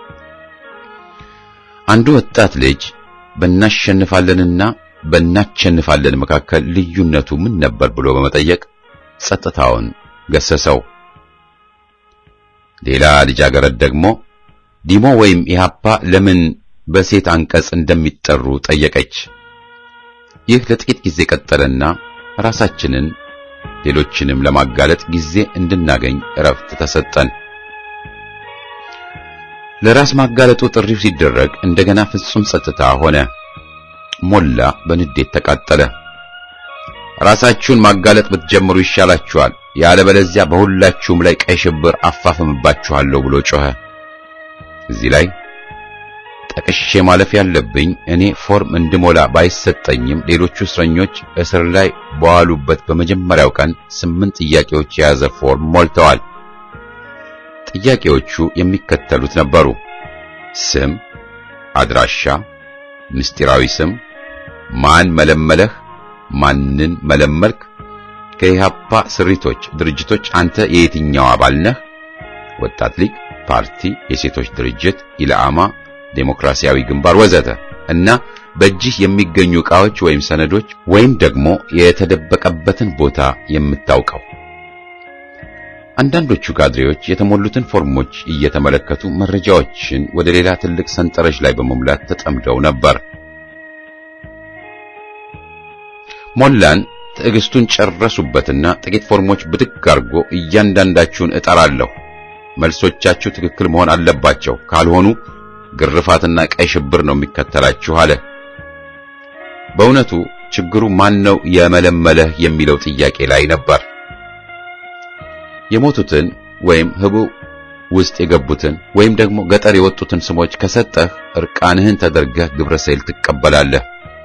አንዱ ወጣት ልጅ በእናሸንፋለንና በእናቸንፋለን መካከል ልዩነቱ ምን ነበር ብሎ በመጠየቅ ጸጥታውን ገሰሰው። ሌላ ልጃገረድ ደግሞ ዲሞ ወይም ኢህአፓ ለምን በሴት አንቀጽ እንደሚጠሩ ጠየቀች። ይህ ለጥቂት ጊዜ ቀጠለና ራሳችንን ሌሎችንም ለማጋለጥ ጊዜ እንድናገኝ እረፍት ተሰጠን። ለራስ ማጋለጡ ጥሪው ሲደረግ እንደገና ፍጹም ጸጥታ ሆነ። ሞላ በንዴት ተቃጠለ። ራሳችሁን ማጋለጥ ብትጀምሩ ይሻላችኋል፣ ያለበለዚያ በሁላችሁም ላይ ቀይ ሽብር አፋፍምባችኋለሁ ብሎ ጮኸ። እዚህ ላይ ጠቅሼ ማለፍ ያለብኝ እኔ ፎርም እንድሞላ ባይሰጠኝም ሌሎቹ እስረኞች እስር ላይ በዋሉበት በመጀመሪያው ቀን ስምንት ጥያቄዎች የያዘ ፎርም ሞልተዋል። ጥያቄዎቹ የሚከተሉት ነበሩ። ስም፣ አድራሻ፣ ምስጢራዊ ስም፣ ማን መለመለህ፣ ማንን መለመልክ፣ ከኢህአፓ ስሪቶች ድርጅቶች አንተ የየትኛው አባል ነህ፣ ወጣት ሊግ፣ ፓርቲ፣ የሴቶች ድርጅት፣ ኢላማ፣ ዴሞክራሲያዊ ግንባር ወዘተ እና በእጅህ የሚገኙ ዕቃዎች ወይም ሰነዶች ወይም ደግሞ የተደበቀበትን ቦታ የምታውቀው። አንዳንዶቹ ካድሬዎች የተሞሉትን ፎርሞች እየተመለከቱ መረጃዎችን ወደ ሌላ ትልቅ ሰንጠረዥ ላይ በመሙላት ተጠምደው ነበር። ሞላን ትዕግስቱን ጨረሱበትና ጥቂት ፎርሞች ብድግ አድርጎ እያንዳንዳችሁን እጠራለሁ፣ መልሶቻችሁ ትክክል መሆን አለባቸው፣ ካልሆኑ ግርፋትና ቀይ ሽብር ነው የሚከተላችሁ አለ። በእውነቱ ችግሩ ማን ነው የመለመለህ የሚለው ጥያቄ ላይ ነበር። የሞቱትን ወይም ህቡ ውስጥ የገቡትን ወይም ደግሞ ገጠር የወጡትን ስሞች ከሰጠህ እርቃንህን ተደርገህ ግብረ ሰይል ትቀበላለህ።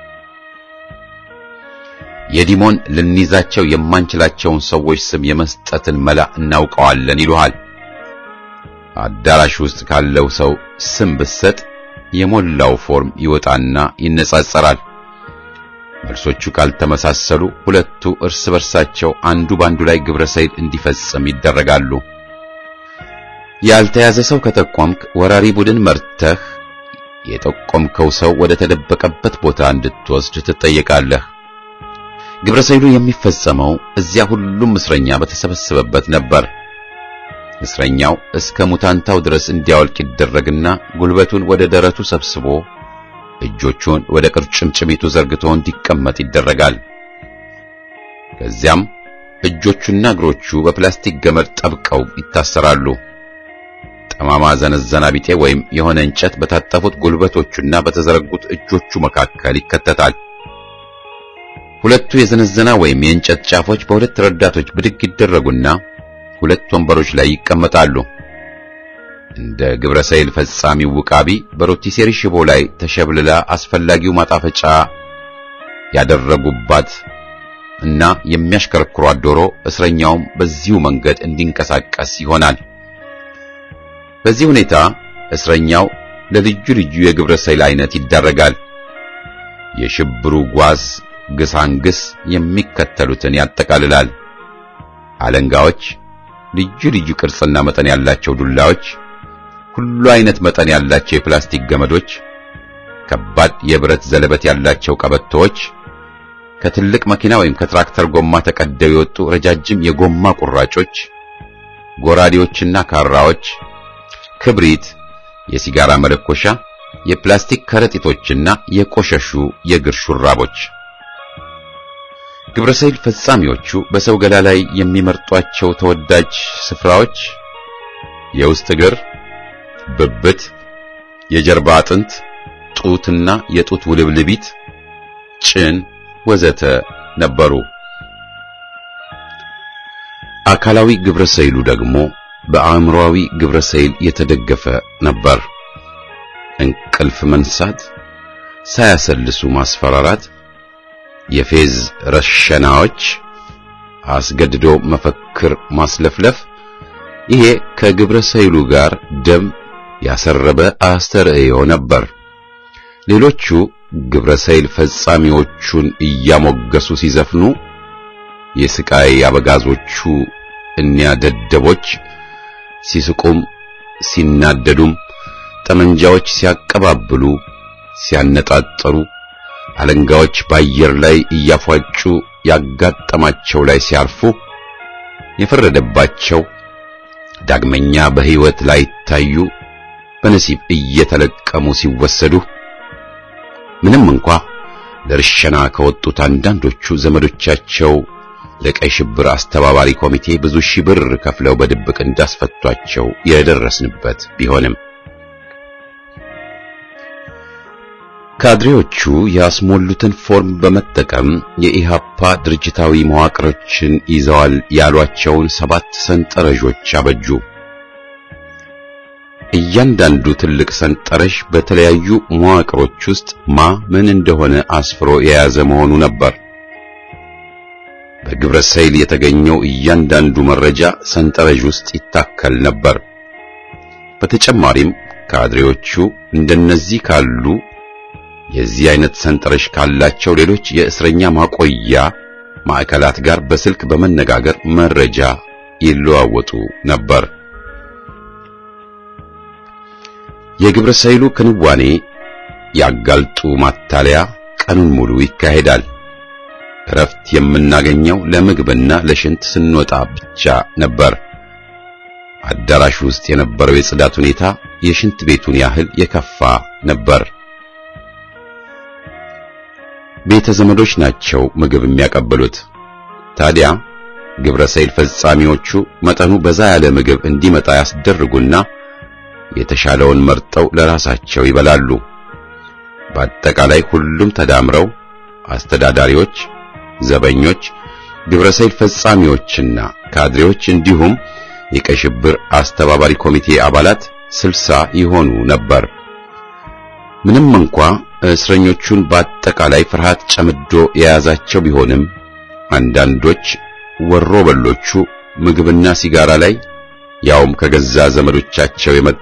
የዲሞን ልንይዛቸው የማንችላቸውን ሰዎች ስም የመስጠትን መላ እናውቀዋለን ይሉሃል። አዳራሽ ውስጥ ካለው ሰው ስም ብትሰጥ የሞላው ፎርም ይወጣና ይነጻጸራል። መልሶቹ ካልተመሳሰሉ ሁለቱ እርስ በርሳቸው አንዱ ባንዱ ላይ ግብረ ሰይል እንዲፈጽም ይደረጋሉ። ያልተያዘ ሰው ከጠቆምክ ወራሪ ቡድን መርተህ የጠቆምከው ሰው ወደ ተደበቀበት ቦታ እንድትወስድ ትጠየቃለህ። ግብረ ሰይሉ የሚፈጸመው እዚያ ሁሉም እስረኛ በተሰበሰበበት ነበር። እስረኛው እስከ ሙታንታው ድረስ እንዲያወልቅ ይደረግና ጉልበቱን ወደ ደረቱ ሰብስቦ እጆቹን ወደ ቅርጭምጭሚቱ ዘርግቶ እንዲቀመጥ ይደረጋል። ከዚያም እጆቹና እግሮቹ በፕላስቲክ ገመድ ጠብቀው ይታሰራሉ። ጠማማ ዘነዘና ቢጤ ወይም የሆነ እንጨት በታጠፉት ጉልበቶቹና በተዘረጉት እጆቹ መካከል ይከተታል። ሁለቱ የዘነዘና ወይም የእንጨት ጫፎች በሁለት ረዳቶች ብድግ ይደረጉና ሁለት ወንበሮች ላይ ይቀመጣሉ። እንደ ግብረ ሰይል ፈጻሚው ውቃቢ በሮቲሴሪ ሽቦ ላይ ተሸብልላ አስፈላጊው ማጣፈጫ ያደረጉባት እና የሚያሽከረክሯት ዶሮ እስረኛውም በዚሁ መንገድ እንዲንቀሳቀስ ይሆናል። በዚህ ሁኔታ እስረኛው ለልዩ ልዩ የግብረ ሰይል አይነት ይዳረጋል። የሽብሩ ጓዝ ግሳንግስ የሚከተሉትን ያጠቃልላል። አለንጋዎች፣ ልዩ ልዩ ቅርጽና መጠን ያላቸው ዱላዎች፣ ሁሉ አይነት መጠን ያላቸው የፕላስቲክ ገመዶች፣ ከባድ የብረት ዘለበት ያላቸው ቀበቶዎች፣ ከትልቅ መኪና ወይም ከትራክተር ጎማ ተቀደው የወጡ ረጃጅም የጎማ ቁራጮች፣ ጎራዴዎችና ካራዎች፣ ክብሪት፣ የሲጋራ መለኮሻ፣ የፕላስቲክ ከረጢቶችና የቆሸሹ የእግር ሹራቦች። ግብረ ሰይል ፈጻሚዎቹ በሰው ገላ ላይ የሚመርጧቸው ተወዳጅ ስፍራዎች የውስጥ እግር፣ ብብት፣ የጀርባ አጥንት፣ ጡትና የጡት ውልብልቢት፣ ጭን ወዘተ ነበሩ። አካላዊ ግብረ ሰይሉ ደግሞ በአእምሮአዊ ግብረ ሰይል የተደገፈ ነበር። እንቅልፍ መንሳት፣ ሳያሰልሱ ማስፈራራት የፌዝ ረሸናዎች፣ አስገድዶ መፈክር ማስለፍለፍ፣ ይሄ ከግብረ ሰይሉ ጋር ደም ያሰረበ አስተርእዮ ነበር። ሌሎቹ ግብረ ሰይል ፈጻሚዎቹን እያሞገሱ ሲዘፍኑ፣ የስቃይ አበጋዞቹ እኒያ ደደቦች ሲስቁም ሲናደዱም፣ ጠመንጃዎች ሲያቀባብሉ ሲያነጣጠሩ አለንጋዎች በአየር ላይ እያፏጩ ያጋጠማቸው ላይ ሲያርፉ የፈረደባቸው ዳግመኛ በሕይወት ላይ ታዩ በነሲብ እየተለቀሙ ሲወሰዱ ምንም እንኳ ለርሸና ከወጡት አንዳንዶቹ ዘመዶቻቸው ለቀይ ሽብር አስተባባሪ ኮሚቴ ብዙ ሺህ ብር ከፍለው በድብቅ እንዳስፈቷቸው የደረስንበት ቢሆንም ካድሬዎቹ ያስሞሉትን ፎርም በመጠቀም የኢሃፓ ድርጅታዊ መዋቅሮችን ይዘዋል ያሏቸውን ሰባት ሰንጠረዦች አበጁ። እያንዳንዱ ትልቅ ሰንጠረዥ በተለያዩ መዋቅሮች ውስጥ ማ ምን እንደሆነ አስፍሮ የያዘ መሆኑ ነበር። በግብረ ሰይል የተገኘው እያንዳንዱ መረጃ ሰንጠረዥ ውስጥ ይታከል ነበር። በተጨማሪም ካድሬዎቹ እንደነዚህ ካሉ የዚህ አይነት ሰንጠረዥ ካላቸው ሌሎች የእስረኛ ማቆያ ማዕከላት ጋር በስልክ በመነጋገር መረጃ ይለዋወጡ ነበር። የግብረ ሰይሉ ክንዋኔ ያጋልጡ ማታለያ ቀኑን ሙሉ ይካሄዳል። እረፍት የምናገኘው ለምግብና ለሽንት ስንወጣ ብቻ ነበር። አዳራሹ ውስጥ የነበረው የጽዳት ሁኔታ የሽንት ቤቱን ያህል የከፋ ነበር። ቤተ ዘመዶች ናቸው ምግብ የሚያቀብሉት። ታዲያ ግብረ ሰይል ፈጻሚዎቹ መጠኑ በዛ ያለ ምግብ እንዲመጣ ያስደርጉና የተሻለውን መርጠው ለራሳቸው ይበላሉ። በአጠቃላይ ሁሉም ተዳምረው አስተዳዳሪዎች፣ ዘበኞች፣ ግብረሰይል ፈጻሚዎችና ካድሬዎች እንዲሁም የቀይ ሽብር አስተባባሪ ኮሚቴ አባላት ስልሳ ይሆኑ ነበር። ምንም እንኳ እስረኞቹን በአጠቃላይ ፍርሃት ጨምዶ የያዛቸው ቢሆንም አንዳንዶች ወሮ በሎቹ ምግብና ሲጋራ ላይ ያውም ከገዛ ዘመዶቻቸው የመጣ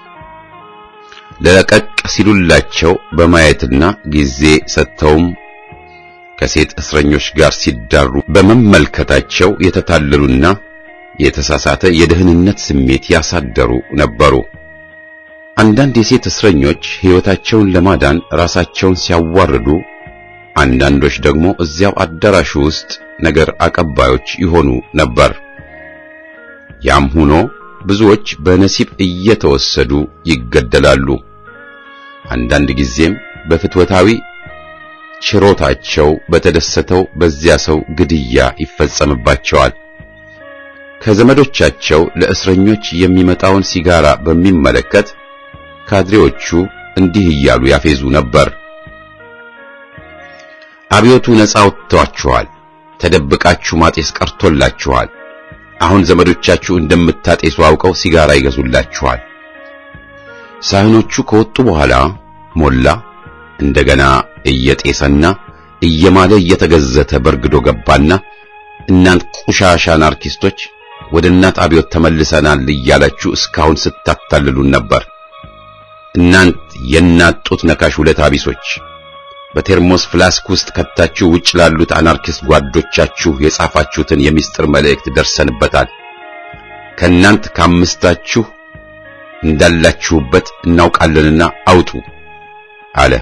ለቀቅ ሲሉላቸው በማየትና ጊዜ ሰጥተውም ከሴት እስረኞች ጋር ሲዳሩ በመመልከታቸው የተታለሉና የተሳሳተ የደህንነት ስሜት ያሳደሩ ነበሩ። አንዳንድ የሴት እስረኞች ሕይወታቸውን ለማዳን ራሳቸውን ሲያዋርዱ፣ አንዳንዶች ደግሞ እዚያው አዳራሹ ውስጥ ነገር አቀባዮች ይሆኑ ነበር። ያም ሆኖ ብዙዎች በነሲብ እየተወሰዱ ይገደላሉ። አንዳንድ ጊዜም በፍትወታዊ ችሮታቸው በተደሰተው በዚያ ሰው ግድያ ይፈጸምባቸዋል። ከዘመዶቻቸው ለእስረኞች የሚመጣውን ሲጋራ በሚመለከት ካድሬዎቹ እንዲህ እያሉ ያፌዙ ነበር። አብዮቱ ነፃ ወጥቷችኋል፣ ተደብቃችሁ ማጤስ ቀርቶላችኋል። አሁን ዘመዶቻችሁ እንደምታጤሱ አውቀው ሲጋራ ይገዙላችኋል። ሳህኖቹ ከወጡ በኋላ ሞላ እንደገና እየጤሰና እየማለ እየተገዘተ በርግዶ ገባና እናንት ቁሻሻ አናርኪስቶች ወደ እናት አብዮት ተመልሰናል እያላችሁ እስካሁን ስታታልሉን ነበር። እናንት የእናት ጡት ነካሽ ውለታ ቢሶች በቴርሞስ ፍላስክ ውስጥ ከታችሁ ውጭ ላሉት አናርኪስት ጓዶቻችሁ የጻፋችሁትን የሚስጥር መልእክት ደርሰንበታል። ከእናንት ከአምስታችሁ እንዳላችሁበት እናውቃለንና አውጡ አለ።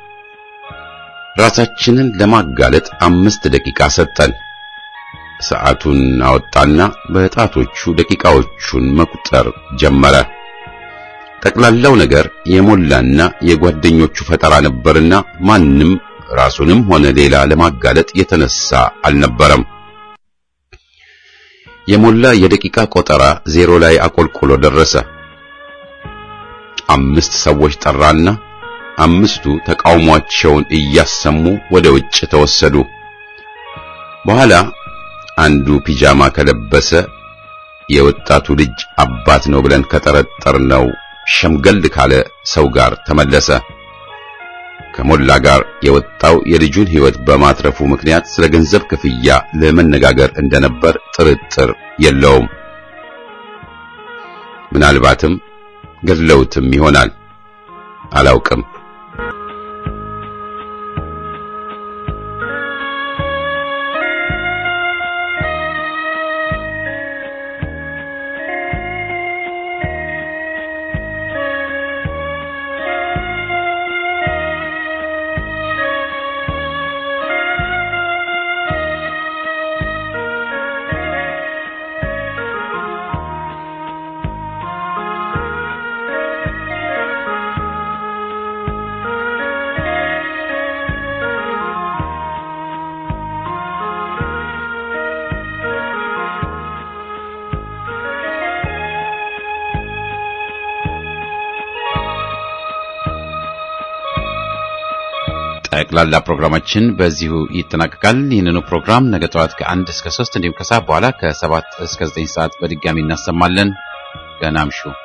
ራሳችንን ለማጋለጥ አምስት ደቂቃ ሰጠን። ሰዓቱን አወጣና በጣቶቹ ደቂቃዎቹን መቁጠር ጀመረ። ጠቅላላው ነገር የሞላና የጓደኞቹ ፈጠራ ነበርና ማንም ራሱንም ሆነ ሌላ ለማጋለጥ የተነሳ አልነበረም። የሞላ የደቂቃ ቆጠራ ዜሮ ላይ አቆልቆሎ ደረሰ። አምስት ሰዎች ጠራና አምስቱ ተቃውሟቸውን እያሰሙ ወደ ውጭ ተወሰዱ። በኋላ አንዱ ፒጃማ ከለበሰ የወጣቱ ልጅ አባት ነው ብለን ከጠረጠርነው ሸምገል ካለ ሰው ጋር ተመለሰ። ከሞላ ጋር የወጣው የልጁን ሕይወት በማትረፉ ምክንያት ስለ ገንዘብ ክፍያ ለመነጋገር እንደነበር ጥርጥር የለውም። ምናልባትም ገድለውትም ይሆናል፣ አላውቅም። ጠቅላላ ፕሮግራማችን በዚሁ ይጠናቀቃል። ይህንኑ ፕሮግራም ነገ ጠዋት ከአንድ እስከ ሶስት እንዲሁም ከሰዓት በኋላ ከሰባት እስከ ዘጠኝ ሰዓት በድጋሚ እናሰማለን። ደህና እምሹ።